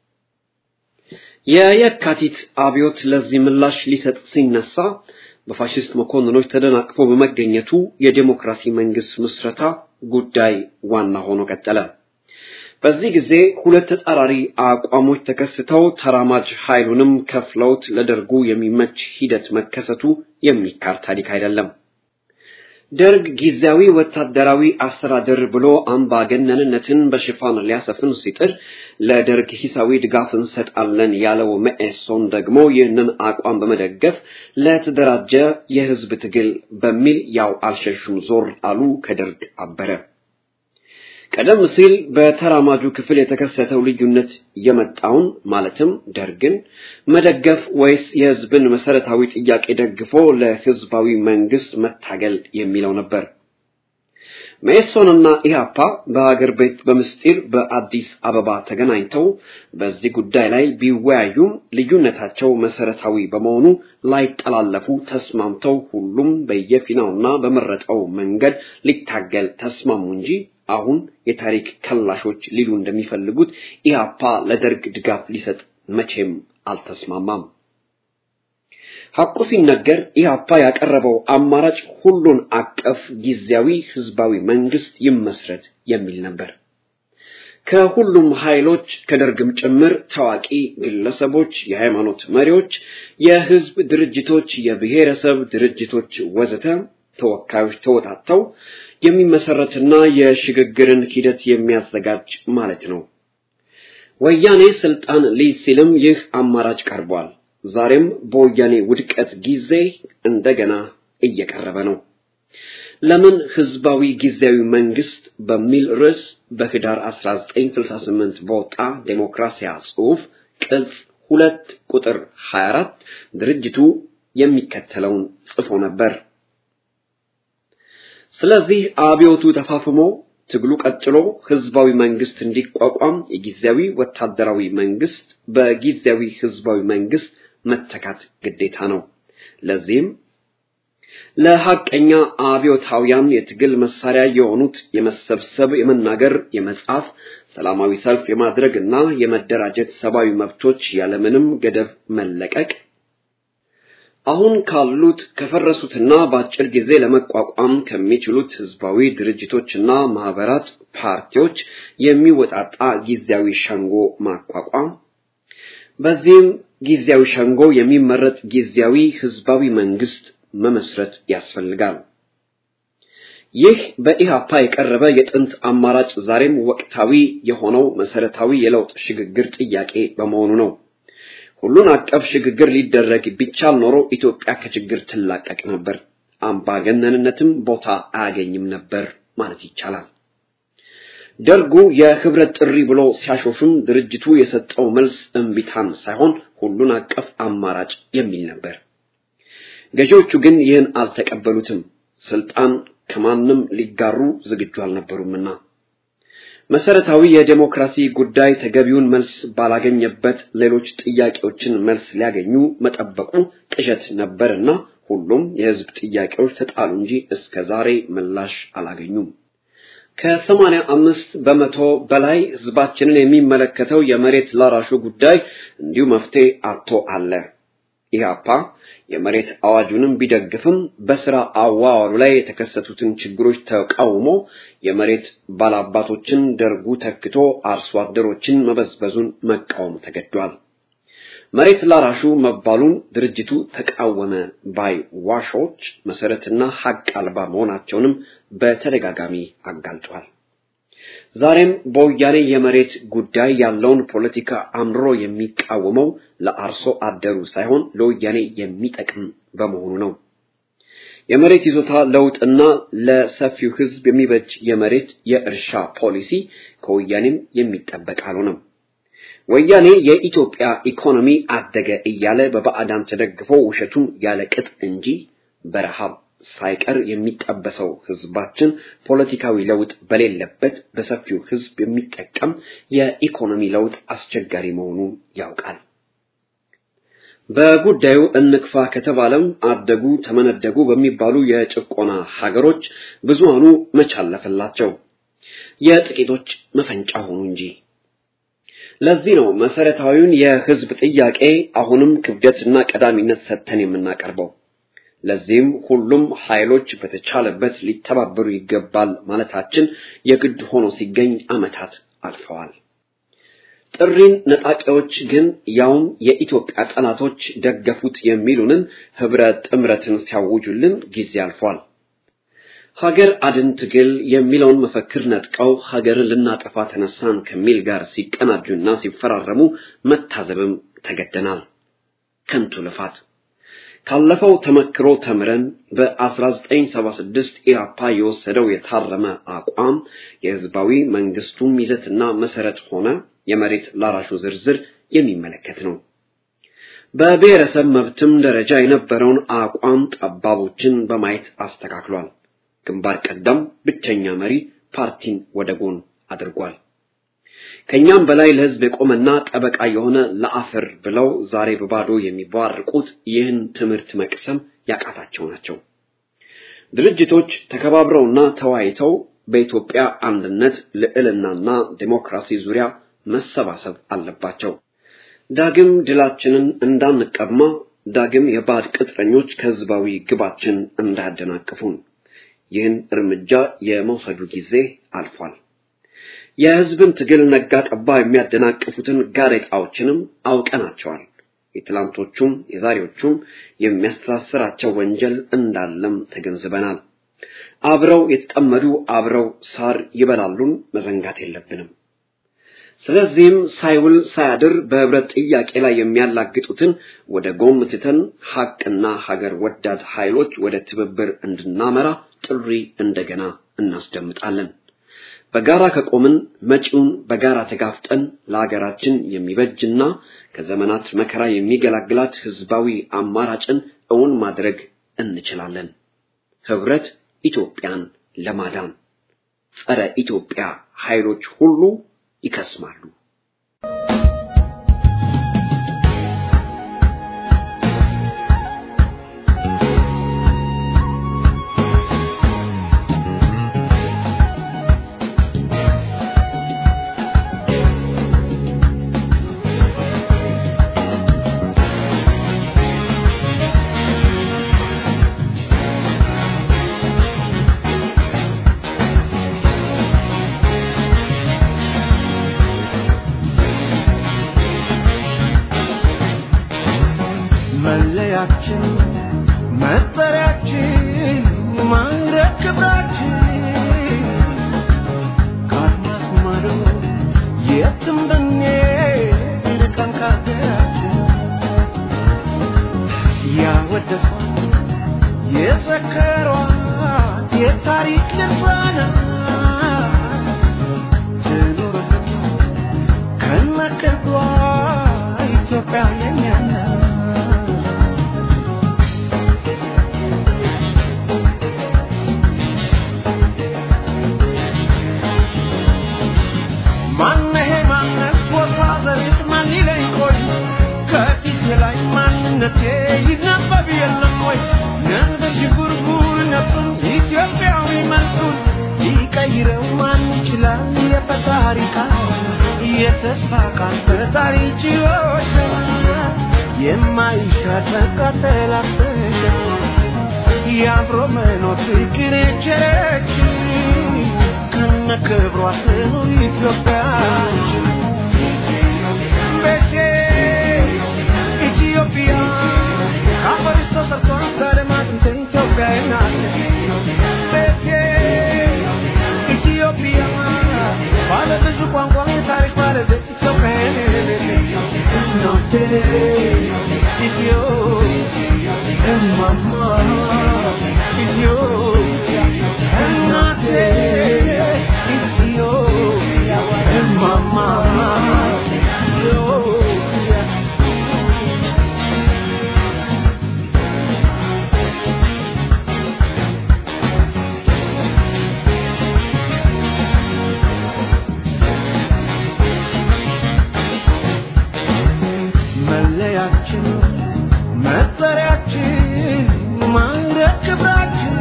የየካቲት አብዮት ለዚህ ምላሽ ሊሰጥ ሲነሳ በፋሽስት መኮንኖች ተደናቅፎ በመገኘቱ የዲሞክራሲ መንግስት ምስረታ ጉዳይ ዋና ሆኖ ቀጠለ። በዚህ ጊዜ ሁለት ተጻራሪ አቋሞች ተከስተው ተራማጅ ኃይሉንም ከፍለውት ለደርጉ የሚመች ሂደት መከሰቱ የሚካድ ታሪክ አይደለም። ደርግ ጊዜያዊ ወታደራዊ አስተዳደር ብሎ አምባገነንነትን በሽፋን ሊያሰፍን ሲጥር ለደርግ ሂሳዊ ድጋፍ እንሰጣለን ያለው መኢሶን ደግሞ ይህንን አቋም በመደገፍ ለተደራጀ የህዝብ ትግል በሚል ያው አልሸሹም ዞር አሉ፣ ከደርግ አበረ። ቀደም ሲል በተራማጁ ክፍል የተከሰተው ልዩነት የመጣውን ማለትም ደርግን መደገፍ ወይስ የህዝብን መሰረታዊ ጥያቄ ደግፎ ለህዝባዊ መንግስት መታገል የሚለው ነበር። መኢሶንና ኢህአፓ በሀገር ቤት በምስጢር በአዲስ አበባ ተገናኝተው በዚህ ጉዳይ ላይ ቢወያዩም ልዩነታቸው መሰረታዊ በመሆኑ ላይጠላለፉ ተስማምተው ሁሉም በየፊናውና በመረጠው መንገድ ሊታገል ተስማሙ እንጂ አሁን የታሪክ ከላሾች ሊሉ እንደሚፈልጉት ኢህአፓ ለደርግ ድጋፍ ሊሰጥ መቼም አልተስማማም። ሐቁ ሲነገር ኢህአፓ ያቀረበው አማራጭ ሁሉን አቀፍ ጊዜያዊ ህዝባዊ መንግስት ይመስረት የሚል ነበር። ከሁሉም ኃይሎች ከደርግም ጭምር ታዋቂ ግለሰቦች፣ የሃይማኖት መሪዎች፣ የህዝብ ድርጅቶች፣ የብሔረሰብ ድርጅቶች ወዘተ ተወካዮች ተወጣተው የሚመሰረትና የሽግግርን ሂደት የሚያዘጋጅ ማለት ነው። ወያኔ ስልጣን ሊይዝ ሲልም ይህ አማራጭ ቀርቧል። ዛሬም በወያኔ ውድቀት ጊዜ እንደገና እየቀረበ ነው። ለምን ህዝባዊ ጊዜያዊ መንግስት በሚል ርዕስ በህዳር 1968 በወጣ ዴሞክራሲያ ጽሑፍ ቅጽ ሁለት ቁጥር 24 ድርጅቱ የሚከተለውን ጽፎ ነበር። ስለዚህ አብዮቱ ተፋፍሞ ትግሉ ቀጥሎ ህዝባዊ መንግስት እንዲቋቋም የጊዜያዊ ወታደራዊ መንግስት በጊዜያዊ ህዝባዊ መንግስት መተካት ግዴታ ነው። ለዚህም ለሐቀኛ አብዮታውያን የትግል መሳሪያ የሆኑት የመሰብሰብ፣ የመናገር፣ የመጻፍ፣ ሰላማዊ ሰልፍ የማድረግ እና የመደራጀት ሰብአዊ መብቶች ያለምንም ገደብ መለቀቅ አሁን ካሉት ከፈረሱትና በአጭር ጊዜ ለመቋቋም ከሚችሉት ህዝባዊ ድርጅቶችና ማህበራት፣ ፓርቲዎች የሚወጣጣ ጊዜያዊ ሸንጎ ማቋቋም፣ በዚህም ጊዜያዊ ሸንጎ የሚመረጥ ጊዜያዊ ህዝባዊ መንግስት መመስረት ያስፈልጋል። ይህ በኢሃፓ የቀረበ የጥንት አማራጭ ዛሬም ወቅታዊ የሆነው መሰረታዊ የለውጥ ሽግግር ጥያቄ በመሆኑ ነው። ሁሉን አቀፍ ሽግግር ሊደረግ ቢቻል ኖሮ ኢትዮጵያ ከችግር ትላቀቅ ነበር፣ አምባገነንነትም ቦታ አያገኝም ነበር ማለት ይቻላል። ደርጉ የህብረት ጥሪ ብሎ ሲያሾፍም ድርጅቱ የሰጠው መልስ እምቢታን ሳይሆን ሁሉን አቀፍ አማራጭ የሚል ነበር። ገዢዎቹ ግን ይህን አልተቀበሉትም። ስልጣን ከማንም ሊጋሩ ዝግጁ አልነበሩምና መሰረታዊ የዴሞክራሲ ጉዳይ ተገቢውን መልስ ባላገኘበት ሌሎች ጥያቄዎችን መልስ ሊያገኙ መጠበቁ ቅዠት ነበርና ሁሉም የህዝብ ጥያቄዎች ተጣሉ እንጂ እስከ ዛሬ ምላሽ አላገኙም። ከሰማንያ አምስት በመቶ በላይ ህዝባችንን የሚመለከተው የመሬት ላራሹ ጉዳይ እንዲሁ መፍትሄ አጥቶ አለ። ኢህአፓ የመሬት አዋጁንም ቢደግፍም በስራ አዋዋሉ ላይ የተከሰቱትን ችግሮች ተቃውሞ የመሬት ባላባቶችን ደርጉ ተክቶ አርሶ አደሮችን መበዝበዙን መቃወም ተገዷል። መሬት ላራሹ መባሉን ድርጅቱ ተቃወመ ባይ ዋሾች መሰረትና ሀቅ አልባ መሆናቸውንም በተደጋጋሚ አጋልጧል። ዛሬም በወያኔ የመሬት ጉዳይ ያለውን ፖለቲካ አምርሮ የሚቃወመው ለአርሶ አደሩ ሳይሆን ለወያኔ የሚጠቅም በመሆኑ ነው። የመሬት ይዞታ ለውጥና ለሰፊው ህዝብ የሚበጅ የመሬት የእርሻ ፖሊሲ ከወያኔም የሚጠበቅ አልሆነም። ወያኔ የኢትዮጵያ ኢኮኖሚ አደገ እያለ በባዕዳን ተደግፎ ውሸቱን ያለ ቅጥ እንጂ በረሃብ ሳይቀር የሚጠበሰው ህዝባችን ፖለቲካዊ ለውጥ በሌለበት በሰፊው ህዝብ የሚጠቀም የኢኮኖሚ ለውጥ አስቸጋሪ መሆኑን ያውቃል። በጉዳዩ እንክፋ ከተባለም አደጉ ተመነደጉ በሚባሉ የጭቆና ሀገሮች ብዙሃኑ መቻለፈላቸው የጥቂቶች መፈንጫ ሆኑ እንጂ። ለዚህ ነው መሰረታዊውን የህዝብ ጥያቄ አሁንም ክብደትና ቀዳሚነት ሰጥተን የምናቀርበው። ለዚህም ሁሉም ኃይሎች በተቻለበት ሊተባበሩ ይገባል ማለታችን የግድ ሆኖ ሲገኝ ዓመታት አልፈዋል። ጥሪን ነጣቂዎች ግን ያውም የኢትዮጵያ ጠላቶች ደገፉት የሚሉንን ህብረት ጥምረትን ሲያውጁልን ጊዜ አልፏል። ሀገር አድን ትግል የሚለውን መፈክር ነጥቀው ሀገርን ልናጠፋ ተነሳን ከሚል ጋር ሲቀናጁና ሲፈራረሙ መታዘብም ተገደናል። ከንቱ ልፋት። ካለፈው ተመክሮ ተምረን በ1976 ኢህአፓ የወሰደው የታረመ አቋም የህዝባዊ መንግስቱም ይዘትና መሰረት ሆነ የመሬት ላራሹ ዝርዝር የሚመለከት ነው። በብሔረሰብ መብትም ደረጃ የነበረውን አቋም ጠባቦችን በማየት አስተካክሏል። ግንባር ቀደም ብቸኛ መሪ ፓርቲን ወደ ጎን አድርጓል። ከኛም በላይ ለህዝብ የቆመና ጠበቃ የሆነ ለአፈር ብለው ዛሬ በባዶ የሚቧርቁት ይህን ትምህርት መቅሰም ያቃታቸው ናቸው። ድርጅቶች ተከባብረውና ተወያይተው በኢትዮጵያ አንድነት ልዕልናና ዴሞክራሲ ዙሪያ መሰባሰብ አለባቸው። ዳግም ድላችንን እንዳንቀማ፣ ዳግም የባዕድ ቅጥረኞች ከህዝባዊ ግባችን እንዳያደናቅፉን ይህን እርምጃ የመውሰዱ ጊዜ አልፏል። የህዝብን ትግል ነጋ ጠባ የሚያደናቅፉትን ጋሬጣዎችንም አውቀናቸዋል። የትላንቶቹም የዛሬዎቹም የሚያስተሳስራቸው ወንጀል እንዳለም ተገንዝበናል። አብረው የተጠመዱ አብረው ሳር ይበላሉን መዘንጋት የለብንም። ስለዚህም ሳይውል ሳያድር በህብረት ጥያቄ ላይ የሚያላግጡትን ወደ ጎን ትተን ሐቅና ሀገር ወዳድ ኃይሎች ወደ ትብብር እንድናመራ ጥሪ እንደገና እናስደምጣለን። በጋራ ከቆምን መጪውን በጋራ ተጋፍጠን ለሀገራችን የሚበጅና ከዘመናት መከራ የሚገላግላት ህዝባዊ አማራጭን እውን ማድረግ እንችላለን። ህብረት ኢትዮጵያን ለማዳን ጸረ ኢትዮጵያ ኃይሎች ሁሉ ይከስማሉ። መለያችን መጠሪያችን ማዕረግ ክብራችን ከአድማስ ማዶ የትም ብንሄድ ርቀን ከሀገራችን ያወደሷት የዘከሯት የታሪክ ድርሳናት ትኑርልን ከነቅርቧ ኢትዮጵያ የኛ ናት። ማነሄ ማነት ቦታ ዘሪት ማን ይለኝ ቆይ ከፊቴ ላይ ማንነቴ ይነበብ የለም ወይ እንደ ሽጉርጉር ነፍሱን ኢትዮጵያዊ መልኩን ሊቀይረው ማን ይችላል የፈጣሪ ቃል የተስፋ ቃል ፈጣሪ ችሎች የማይሻር ቃጠል አሰገ የአብሮ መኖር ፍቅር የቸረች ከነ ክብሯ ትኑር ኢትዮጵያ ቤቴ ኢትዮጵያ ከአፈርሽ ተሰርቶ ከደማት ኢትዮጵያ ናት ቤቴ ኢትዮጵያ ባለ ብዙ ቋንቋ የታሪክ ባለቤት ኢትዮጵያ እናቴ ኢትዮ እማማ ኢትዮጵያ እናቴ ኢትዮ እማማ ኢትዮጵያ መለያችን መጠሪያችን ማዕረግ ክብራችን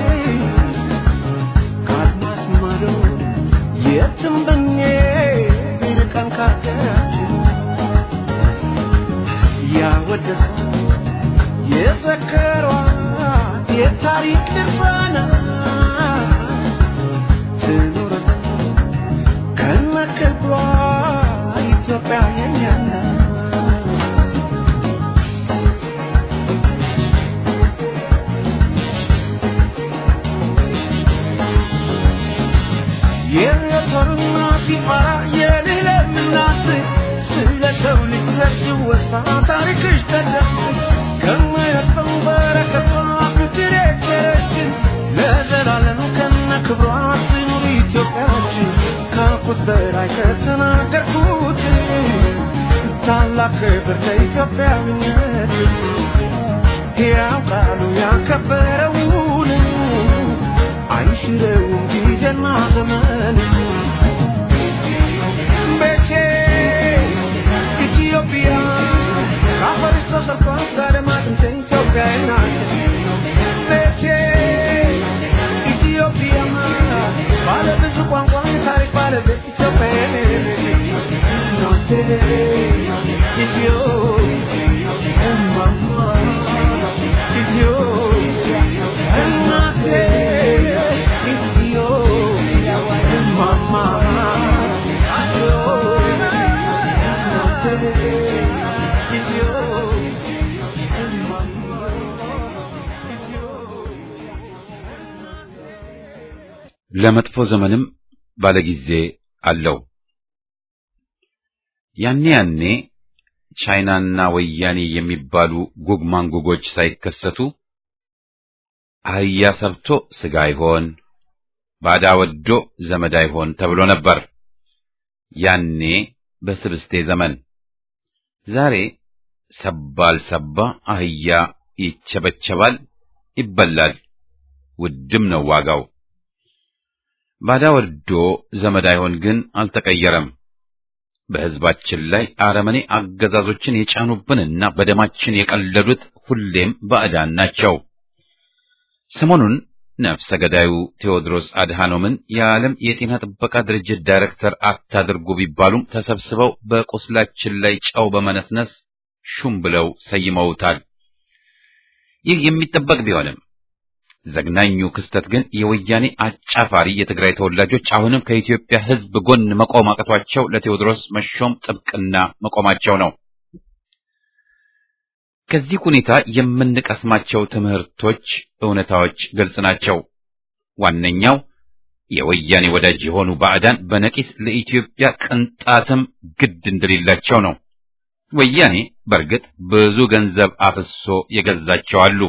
ከአድማስ ማዶ የትም ብንሄድ ርቀን ከሀገራችን ያወደሷት የዘከሯት የታሪክ ድርሳናት ትኑርልን ከነክብሯ ኢትዮጵያ የኛ ናት። የጦርና ሲፈራ የልዕለም እናት ስለ ሰው ልጅ ሲወሳ ታሪክሽ ተደስ ከማያልፈው በረከቷ ፍቅር የቸረችን ለዘላለም ከነ ክብሯ ትኑር ኢትዮጵያችን ካልኩት በላይ ከተናገርኩት ታላቅ ክብር ለኢትዮጵያዊነት ሕያው ቃሉ ያከበረውን አይሽረውም ጊዜና ዘመን ቤቴ ኢትዮጵያ ከአፈርሽ ተሰርቷል ከአድማስ እንደ ኢትዮጵያ ናት ቤቴ ኢትዮጵያ ባለ ብዙ ቋንቋ ታሪክ ባለቤት ኢትዮጵያ ናት ኢትዮ እማማ ኢትዮጵያ እናቴ ኢትዮ እማማ ኢትዮ እማማ ለመጥፎ ዘመንም ባለጊዜ አለው። ያኔ ያኔ ቻይናና ወያኔ የሚባሉ ጉግ ማንጉጎች ሳይከሰቱ አህያ ሰብቶ ስጋ አይሆን፣ ባዳ ወዶ ዘመድ አይሆን ተብሎ ነበር። ያኔ በስብስቴ ዘመን። ዛሬ ሰባል ሰባ አህያ ይቸበቸባል፣ ይበላል፣ ውድም ነው ዋጋው። ባዳ ወዶ ዘመድ አይሆን ግን አልተቀየረም። በሕዝባችን ላይ አረመኔ አገዛዞችን የጫኑብንና በደማችን የቀለዱት ሁሌም ባዕዳን ናቸው። ሰሞኑን ነፍሰ ገዳዩ ቴዎድሮስ አድሃኖምን የዓለም የጤና ጥበቃ ድርጅት ዳይሬክተር አታድርጉ ቢባሉም ተሰብስበው በቁስላችን ላይ ጨው በመነስነስ ሹም ብለው ሰይመውታል። ይህ የሚጠበቅ ቢሆንም ዘግናኙ ክስተት ግን የወያኔ አጫፋሪ የትግራይ ተወላጆች አሁንም ከኢትዮጵያ ሕዝብ ጎን መቆም አቅቷቸው ለቴዎድሮስ መሾም ጥብቅና መቆማቸው ነው። ከዚህ ሁኔታ የምንቀስማቸው ትምህርቶች፣ እውነታዎች ግልጽ ናቸው። ዋነኛው የወያኔ ወዳጅ የሆኑ ባዕዳን በነቂስ ለኢትዮጵያ ቅንጣትም ግድ እንደሌላቸው ነው። ወያኔ በእርግጥ ብዙ ገንዘብ አፍሶ የገዛቸው አሉ።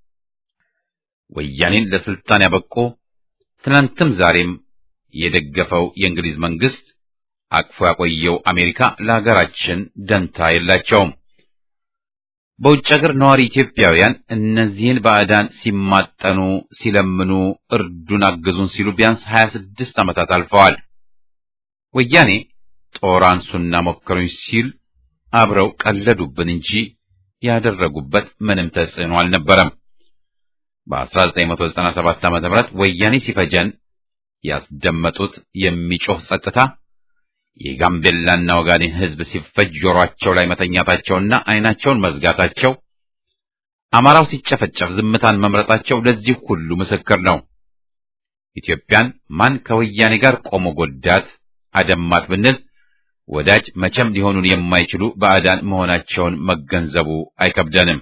ወያኔን ለስልጣን ያበቁ ትናንትም ዛሬም የደገፈው የእንግሊዝ መንግስት አቅፎ ያቆየው አሜሪካ ለሀገራችን ደንታ የላቸውም። በውጭ ሀገር ነዋሪ ኢትዮጵያውያን እነዚህን ባዕዳን ሲማጠኑ፣ ሲለምኑ፣ እርዱን፣ አግዙን ሲሉ ቢያንስ ሀያ ስድስት ዓመታት አልፈዋል። ወያኔ ጦር አንሱና ሞክሩኝ ሲል አብረው ቀለዱብን እንጂ ያደረጉበት ምንም ተጽዕኖ አልነበረም። በ1997 ዓ.ም ወያኔ ሲፈጀን ያስደመጡት የሚጮህ ጸጥታ የጋምቤላና ወጋዴን ሕዝብ ሲፈጅ ጆሮአቸው ላይ መተኛታቸውና ዓይናቸውን መዝጋታቸው፣ አማራው ሲጨፈጨፍ ዝምታን መምረጣቸው ለዚህ ሁሉ ምስክር ነው። ኢትዮጵያን ማን ከወያኔ ጋር ቆሞ ጎዳት አደማት ብንል ወዳጅ መቼም ሊሆኑን የማይችሉ ባዕዳን መሆናቸውን መገንዘቡ አይከብደንም።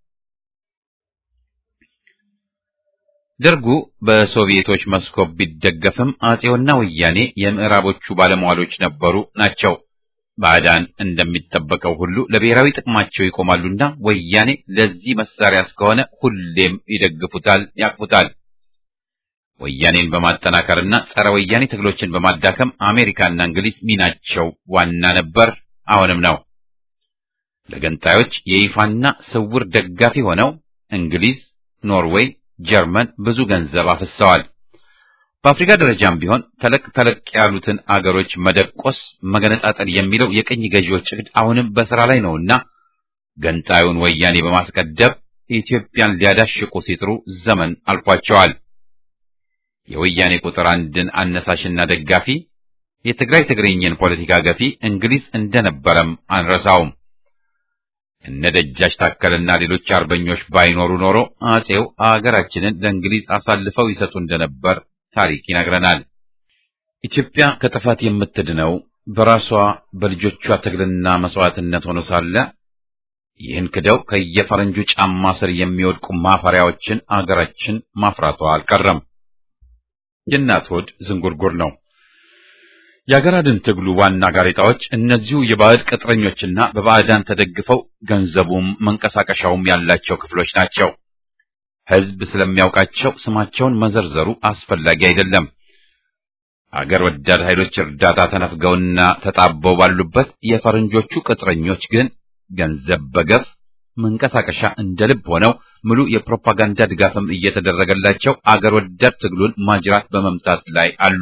ደርጉ በሶቪየቶች መስኮብ ቢደገፍም አጼውና ወያኔ የምዕራቦቹ ባለሟሎች ነበሩ ናቸው። ባዕዳን እንደሚጠበቀው ሁሉ ለብሔራዊ ጥቅማቸው ይቆማሉና ወያኔ ለዚህ መሳሪያ እስከሆነ ሁሌም ይደግፉታል፣ ያቅፉታል። ወያኔን በማጠናከርና ጸረ ወያኔ ትግሎችን በማዳከም አሜሪካና እንግሊዝ ሚናቸው ዋና ነበር፣ አሁንም ነው። ለገንጣዮች የይፋና ስውር ደጋፊ ሆነው እንግሊዝ፣ ኖርዌይ ጀርመን ብዙ ገንዘብ አፍሰዋል። በአፍሪካ ደረጃም ቢሆን ተለቅ ተለቅ ያሉትን አገሮች መደቆስ፣ መገነጣጠል የሚለው የቅኝ ገዢዎች እቅድ አሁንም በሥራ ላይ ነውና ገንጣዩን ወያኔ በማስቀደብ ኢትዮጵያን ሊያዳሽቁ ሲጥሩ ዘመን አልፏቸዋል። የወያኔ ቁጥር አንድን አነሳሽና ደጋፊ የትግራይ ትግርኝን ፖለቲካ ገፊ እንግሊዝ እንደነበረም አንረሳውም። እነ ደጃች ታከልና ሌሎች አርበኞች ባይኖሩ ኖሮ አጼው አገራችንን ለእንግሊዝ አሳልፈው ይሰጡ እንደነበር ታሪክ ይነግረናል። ኢትዮጵያ ከጥፋት የምትድነው በራሷ በልጆቿ ትግልና መስዋዕትነት ሆኖ ሳለ ይህን ክደው ከየፈረንጁ ጫማ ስር የሚወድቁ ማፈሪያዎችን አገራችን ማፍራቷ አልቀረም። የእናት ሆድ ዝንጉርጉር ነው። የአገር አድን ትግሉ ዋና ጋሬጣዎች እነዚሁ የባዕድ ቅጥረኞችና በባዕዳን ተደግፈው ገንዘቡም መንቀሳቀሻውም ያላቸው ክፍሎች ናቸው። ሕዝብ ስለሚያውቃቸው ስማቸውን መዘርዘሩ አስፈላጊ አይደለም። አገር ወዳድ ኃይሎች እርዳታ ተነፍገውና ተጣበው ባሉበት የፈረንጆቹ ቅጥረኞች ግን ገንዘብ በገፍ መንቀሳቀሻ እንደ ልብ ሆነው ሙሉ የፕሮፓጋንዳ ድጋፍም እየተደረገላቸው አገር ወዳድ ትግሉን ማጅራት በመምታት ላይ አሉ።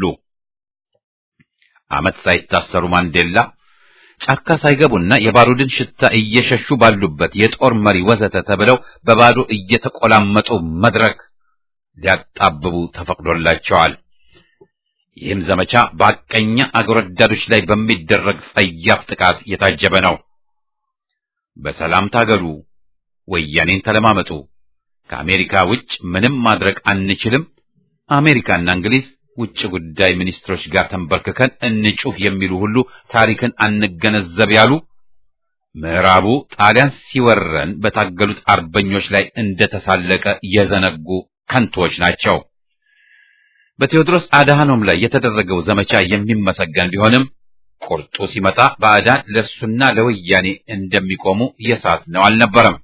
ዓመት ሳይታሰሩ ማንዴላ ጫካ ሳይገቡና የባሩድን ሽታ እየሸሹ ባሉበት የጦር መሪ ወዘተ ተብለው በባዶ እየተቆላመጡ መድረክ ሊያጣብቡ ተፈቅዶላቸዋል። ይህም ዘመቻ በሐቀኛ አገር ወዳዶች ላይ በሚደረግ ጸያፍ ጥቃት የታጀበ ነው። በሰላም ታገሉ፣ ወያኔን ተለማመጡ፣ ከአሜሪካ ውጭ ምንም ማድረግ አንችልም፣ አሜሪካና እንግሊዝ ውጭ ጉዳይ ሚኒስትሮች ጋር ተንበርክከን እንጩህ የሚሉ ሁሉ ታሪክን አንገነዘብ ያሉ ምዕራቡ ጣሊያን ሲወረን በታገሉት አርበኞች ላይ እንደተሳለቀ የዘነጉ ከንቶች ናቸው። በቴዎድሮስ አድሃኖም ላይ የተደረገው ዘመቻ የሚመሰገን ቢሆንም ቁርጡ ሲመጣ ባዕዳን ለሱና ለወያኔ እንደሚቆሙ የሳት ነው አልነበረም።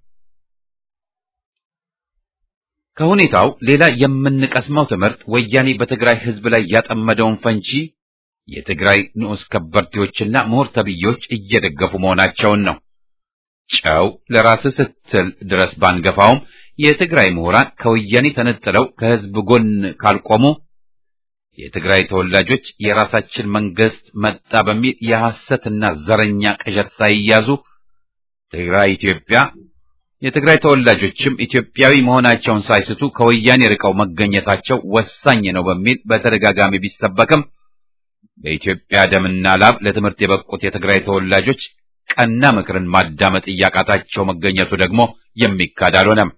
ከሁኔታው ሌላ የምንቀስመው ትምህርት ወያኔ በትግራይ ሕዝብ ላይ ያጠመደውን ፈንጂ የትግራይ ንዑስ ከበርቴዎችና ምሁር ተብዬዎች እየደገፉ መሆናቸውን ነው። ጨው ለራስህ ስትል ድረስ ባንገፋውም የትግራይ ምሁራን ከወያኔ ተነጥለው ከሕዝብ ጎን ካልቆሙ የትግራይ ተወላጆች የራሳችን መንግስት መጣ በሚል የሐሰትና ዘረኛ ቅዠት ሳይያዙ ትግራይ ኢትዮጵያ የትግራይ ተወላጆችም ኢትዮጵያዊ መሆናቸውን ሳይስቱ ከወያኔ ርቀው መገኘታቸው ወሳኝ ነው በሚል በተደጋጋሚ ቢሰበክም በኢትዮጵያ ደምና ላብ ለትምህርት የበቁት የትግራይ ተወላጆች ቀና ምክርን ማዳመጥ እያቃታቸው መገኘቱ ደግሞ የሚካድ አልሆነም።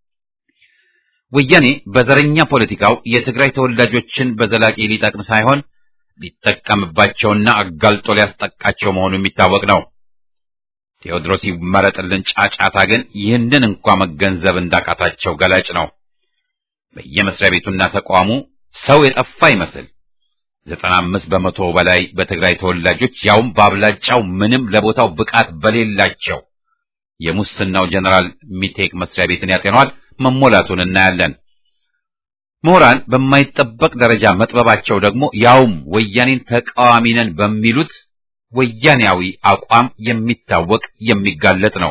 ወያኔ በዘረኛ ፖለቲካው የትግራይ ተወላጆችን በዘላቂ ሊጠቅም ሳይሆን ሊጠቀምባቸውና አጋልጦ ሊያስጠቃቸው መሆኑ የሚታወቅ ነው። ቴዎድሮስ ይመረጥልን ጫጫታ ግን ይህንን እንኳ መገንዘብ እንዳቃታቸው ገላጭ ነው። በየመስሪያ ቤቱና ተቋሙ ሰው የጠፋ ይመስል ዘጠና አምስት በመቶ በላይ በትግራይ ተወላጆች ያውም በአብላጫው ምንም ለቦታው ብቃት በሌላቸው የሙስናው ጀነራል ሚቴክ መስሪያ ቤትን ያጤኗል መሞላቱን እናያለን። ምሁራን በማይጠበቅ ደረጃ መጥበባቸው ደግሞ ያውም ወያኔን ተቃዋሚ ነን በሚሉት ወያኔያዊ አቋም የሚታወቅ የሚጋለጥ ነው።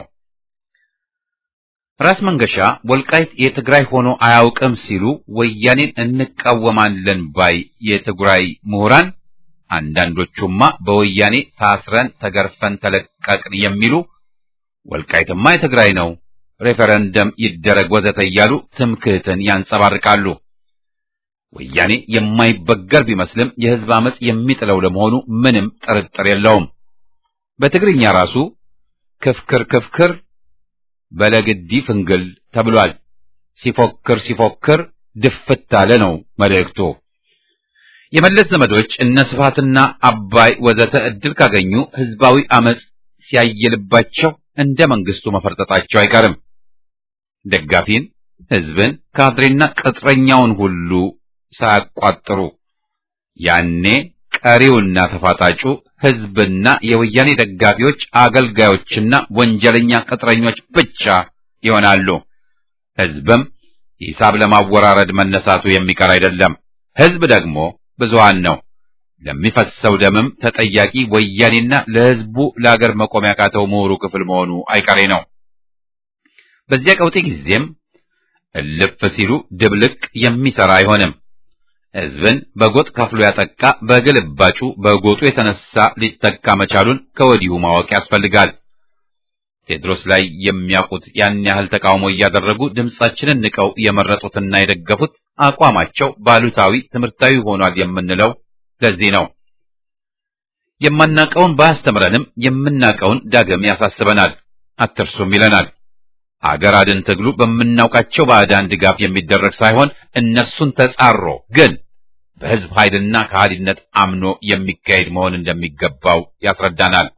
ራስ መንገሻ ወልቃይት የትግራይ ሆኖ አያውቅም ሲሉ ወያኔን እንቃወማለን ባይ የትግራይ ምሁራን አንዳንዶቹማ በወያኔ ታስረን ተገርፈን ተለቀቅን የሚሉ ወልቃይትማ የትግራይ ነው፣ ሬፈረንደም ይደረግ ወዘተ እያሉ ትምክህትን ያንጸባርቃሉ። ወያኔ የማይበገር ቢመስልም የሕዝብ አመጽ የሚጥለው ለመሆኑ ምንም ጥርጥር የለውም። በትግርኛ ራሱ ክፍክር ክፍክር በለግዲ ፍንግል ተብሏል። ሲፎክር ሲፎክር ድፍት አለ ነው መልእክቱ። የመለስ ዘመዶች እነ ስብሐትና አባይ ወዘተ እድል ካገኙ ሕዝባዊ አመጽ ሲያየልባቸው እንደ መንግስቱ መፈርጠጣቸው አይቀርም። ደጋፊን፣ ሕዝብን፣ ካድሬና ቅጥረኛውን ሁሉ ሳያቋጥሩ ያኔ ቀሪውና ተፋጣጩ ሕዝብና የወያኔ ደጋፊዎች አገልጋዮችና ወንጀለኛ ቅጥረኞች ብቻ ይሆናሉ። ሕዝብም ሂሳብ ለማወራረድ መነሳቱ የሚቀር አይደለም። ሕዝብ ደግሞ ብዙሃን ነው። ለሚፈሰው ደምም ተጠያቂ ወያኔና ለሕዝቡ ለአገር መቆም ያቃተው ምሁሩ ክፍል መሆኑ አይቀሬ ነው። በዚያ ቀውጤ ጊዜም እልፍ ሲሉ ድብልቅ የሚሰራ አይሆንም። ሕዝብን በጎጥ ከፍሎ ያጠቃ በግልባጩ በጎጡ የተነሳ ሊጠቃ መቻሉን ከወዲሁ ማወቅ ያስፈልጋል። ቴድሮስ ላይ የሚያውቁት ያን ያህል ተቃውሞ እያደረጉ ድምጻችንን ንቀው የመረጡትና የደገፉት አቋማቸው ባሉታዊ ትምህርታዊ ሆኗል የምንለው ለዚህ ነው። የማናቀውን ባያስተምረንም የምናቀውን ዳግም ያሳስበናል፣ አትርሱም ይለናል። አገር አድን ትግሉ በምናውቃቸው ባዕዳን ድጋፍ የሚደረግ ሳይሆን እነሱን ተጻሮ ግን በሕዝብ ኃይልና ከሃዲነት አምኖ የሚካሄድ መሆን እንደሚገባው ያስረዳናል።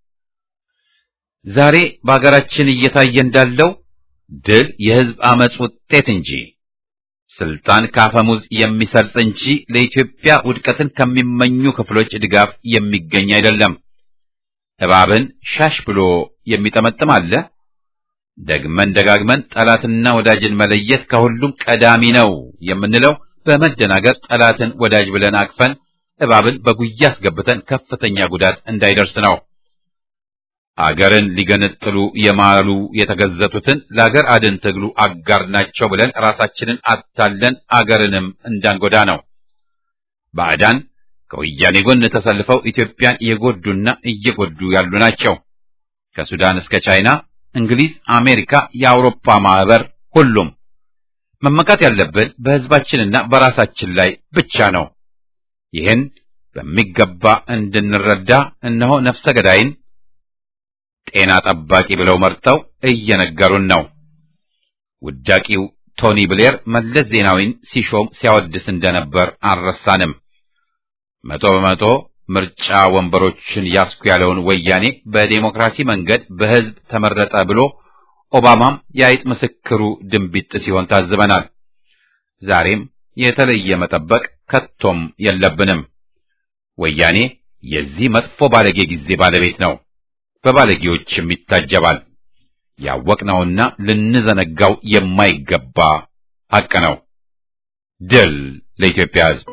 ዛሬ በአገራችን እየታየ እንዳለው ድል የሕዝብ አመጽ ውጤት እንጂ ስልጣን ካፈሙዝ የሚሰርጽ እንጂ ለኢትዮጵያ ውድቀትን ከሚመኙ ክፍሎች ድጋፍ የሚገኝ አይደለም። እባብን ሻሽ ብሎ የሚጠመጥም አለ። ደግመን ደጋግመን ጠላትና ወዳጅን መለየት ከሁሉም ቀዳሚ ነው የምንለው በመደናገር ጠላትን ወዳጅ ብለን አቅፈን እባብን በጉያ አስገብተን ከፍተኛ ጉዳት እንዳይደርስ ነው። አገርን ሊገነጥሉ የማሉ የተገዘቱትን ለአገር አድን ትግሉ አጋር ናቸው ብለን ራሳችንን አታለን አገርንም እንዳንጎዳ ነው። ባዕዳን ከወያኔ ጎን ተሰልፈው ኢትዮጵያን የጎዱና እየጎዱ ያሉ ናቸው። ከሱዳን እስከ ቻይና፣ እንግሊዝ፣ አሜሪካ፣ የአውሮፓ ማህበር፣ ሁሉም መመካት ያለብን በሕዝባችንና በራሳችን ላይ ብቻ ነው። ይህን በሚገባ እንድንረዳ እነሆ ነፍሰ ገዳይን ጤና ጠባቂ ብለው መርጠው እየነገሩን ነው። ውዳቂው ቶኒ ብሌር መለስ ዜናዊን ሲሾም ሲያወድስ እንደነበር አልረሳንም። መቶ በመቶ ምርጫ ወንበሮችን ያስኩ ያለውን ወያኔ በዴሞክራሲ መንገድ በሕዝብ ተመረጠ ብሎ ኦባማም የአይጥ ምስክሩ ድንቢጥ ሲሆን ታዝበናል። ዛሬም የተለየ መጠበቅ ከቶም የለብንም። ወያኔ የዚህ መጥፎ ባለጌ ጊዜ ባለቤት ነው። በባለጌዎችም ይታጀባል። ያወቅነውና ልንዘነጋው የማይገባ ሐቅ ነው። ድል ለኢትዮጵያ ሕዝብ!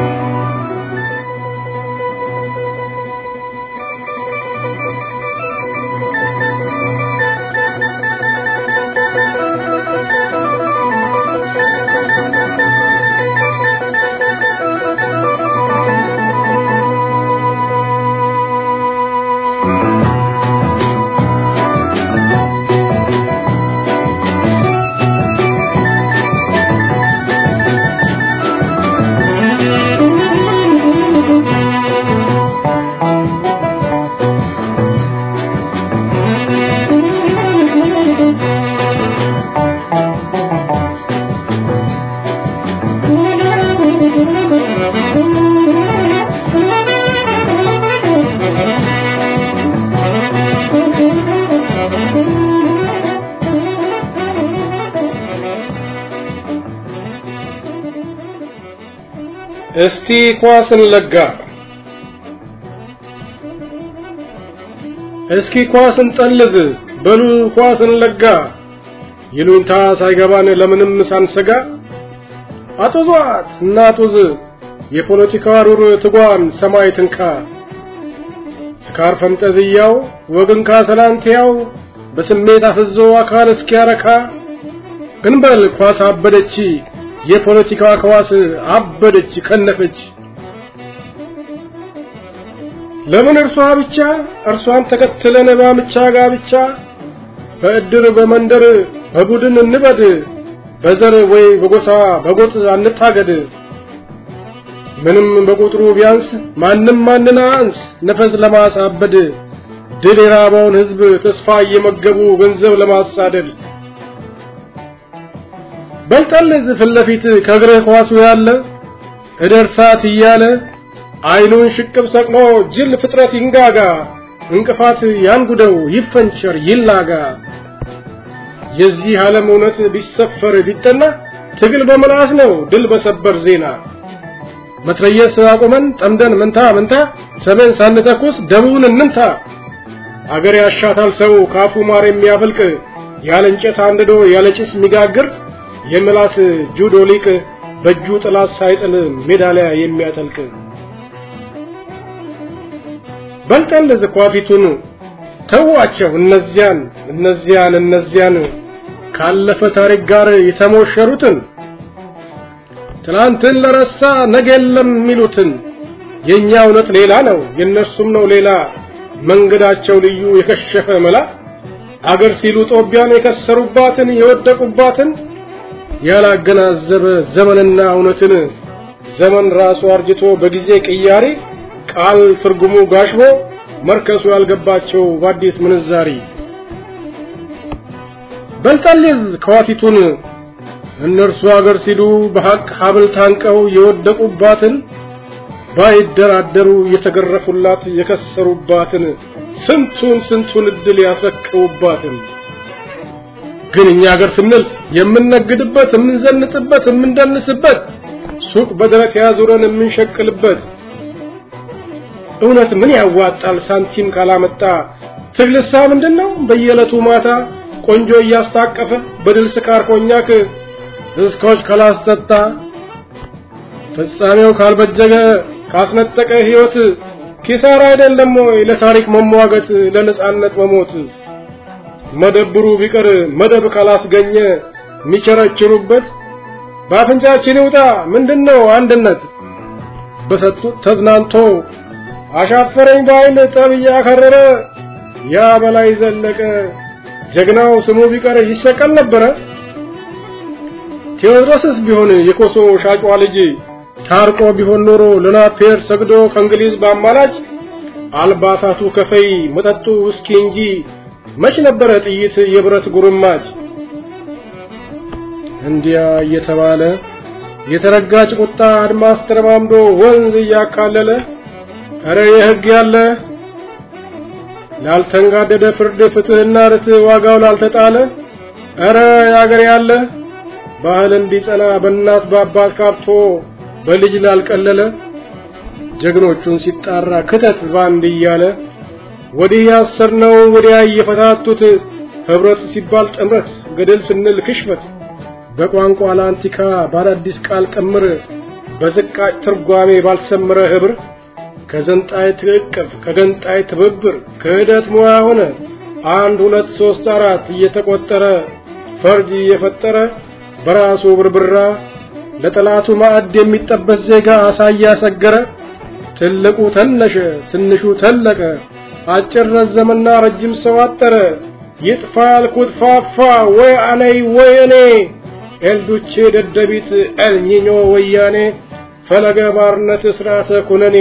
እስቲ ኳስን ለጋ እስኪ ኳስን ጠልዝ በሉ ኳስን ለጋ ይሉኝታ ሳይገባን ለምንም ሳንሰጋ አጡዟት እናጡዝ የፖለቲካ ሩር ትጓን ሰማይ ትንካ ስካር ፈንጠዝያው ወግን ካሰላንቲያው በስሜት አፍዞ አካል እስኪያረካ እንበል ኳስ አበደች የፖለቲካ ከዋስ አበደች ከነፈች ለምን እርሷ ብቻ እርሷን ተከትለን ባምቻ ጋብቻ በእድር በመንደር በቡድን እንበድ በዘር ወይ በጎሳ በጎጥ አንታገድ ምንም በቁጥሩ ቢያንስ ማንም ማንን አንስ ነፈስ ለማሳበድ ድል የራበውን ህዝብ ተስፋ እየመገቡ ገንዘብ ለማሳደድ በልጠልዝ ፊት ለፊት ከእግርህ ኳሱ ያለ እደርሳት እያለ አይኑን ሽቅብ ሰቅሎ ጅል ፍጥረት ይንጋጋ እንቅፋት ያንጉደው ይፈንቸር ይላጋ የዚህ ዓለም እውነት ቢሰፈር ቢጠና ትግል በመላስ ነው ድል በሰበር ዜና መትረየስ አቁመን ጠምደን መንታ መንታ ሰሜን ሳንተኩስ ደቡብን እንምታ አገር ያሻታል ሰው ካፉ ማር የሚያፈልቅ ያለ እንጨት አንድዶ ያለ ጭስ የሚጋግር የምላስ ጁዶ ሊቅ በእጁ ጥላት ሳይጥል ሜዳሊያ የሚያጠልቅ በልጠን ዝኳፊቱን ተዋቸው እነዚያን እነዚያን እነዚያን ካለፈ ታሪክ ጋር የተሞሸሩትን ትናንትን ለረሳ ነገ የለም የሚሉትን የኛ እውነት ሌላ ነው የነሱም ነው ሌላ መንገዳቸው ልዩ የከሸፈ መላ አገር ሲሉ ጦቢያን የከሰሩባትን የወደቁባትን ያላገናዘበ ዘመንና እውነትን ዘመን ራሱ አርጅቶ በጊዜ ቅያሪ ቃል ትርጉሙ ጋሽቦ መርከሱ ያልገባቸው በአዲስ ምንዛሪ በልጠልዝ ከዋቲቱን እነርሱ አገር ሲሉ በሐቅ ሀብል ታንቀው የወደቁባትን ባይደራደሩ የተገረፉላት የከሰሩባትን ስንቱን ስንቱን እድል ያስረክቡባትን ግን እኛ ሀገር ስንል የምንነግድበት የምንዘንጥበት የምንደንስበት ሱቅ በደረት ያዙረን የምንሸቅልበት እውነት ምን ያዋጣል ሳንቲም ካላመጣ ትግልሳ ምንድነው በየዕለቱ ማታ ቆንጆ እያስታቀፈ በድል ስካር ኮኛክ እስኮች ካላስጠጣ ፍጻሜው ካልበጀገ ካስነጠቀ ህይወት ኪሳራ አይደለም ወይ ለታሪክ መሟገት ለነጻነት መሞት መደብሩ ቢቀር መደብ ካላስገኘ የሚቸረችሩበት በአፍንጫችን ይውጣ ምንድነው አንድነት በሰጡት ተዝናንቶ አሻፈረኝ ባይል ጠብ እያከረረ ያ በላይ ዘለቀ ጀግናው ስሙ ቢቀር ይሰቀል ነበረ ቴዎድሮስስ ቢሆን የኮሶ ሻጯ ልጅ ታርቆ ቢሆን ኖሮ ለናፔር ሰግዶ ከእንግሊዝ ባማላጭ አልባሳቱ ከፈይ መጠጡ ውስኪ እንጂ መች ነበረ ጥይት የብረት ጉርማጭ እንዲያ እየተባለ የተረጋጭ ቁጣ አድማስ ተረማምዶ ወንዝ እያካለለ እረ የህግ ያለ ላልተንጋደደ ፍርድ ፍትህና ርትዕ ዋጋው ላልተጣለ እረ ያገር ያለ ባህል እንዲጸና በእናት በአባት ካብቶ በልጅ ላልቀለለ ጀግኖቹን ሲጣራ ክተት ባንድ እያለ ወዲህ ያሰርነው ወዲያ እየፈታቱት ህብረት ሲባል ጥምረት ገደል ስንል ክሽፈት በቋንቋ ላንቲካ በአዳዲስ ቃል ቅምር በዝቃጭ ትርጓሜ ባልሰመረ ህብር ከዘንጣይ ትዕቅፍ ከገንጣይ ትብብር ክህደት ሙያ ሆነ አንድ ሁለት ሶስት አራት እየተቆጠረ ፈርጅ እየፈጠረ በራሱ ብርብራ ለጠላቱ ማዕድ የሚጠበስ ዜጋ አሳያ ሰገረ ትልቁ ተነሸ ትንሹ ተለቀ አጭር ረዘመና ረጅም ሰው አጠረ ይጥፋ ያልኩት ፋፋ ወይ አነይ ወይ እኔ ኤልዱቼ ደደቢት ኤልኒኞ ወያኔ ፈለገ ባርነት ስርዓተ ኩነኔ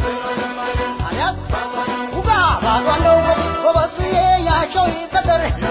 Cuando vos, vos, vos, vos, vos, vos, vos, vos, vos, vos, vos, vos, vos,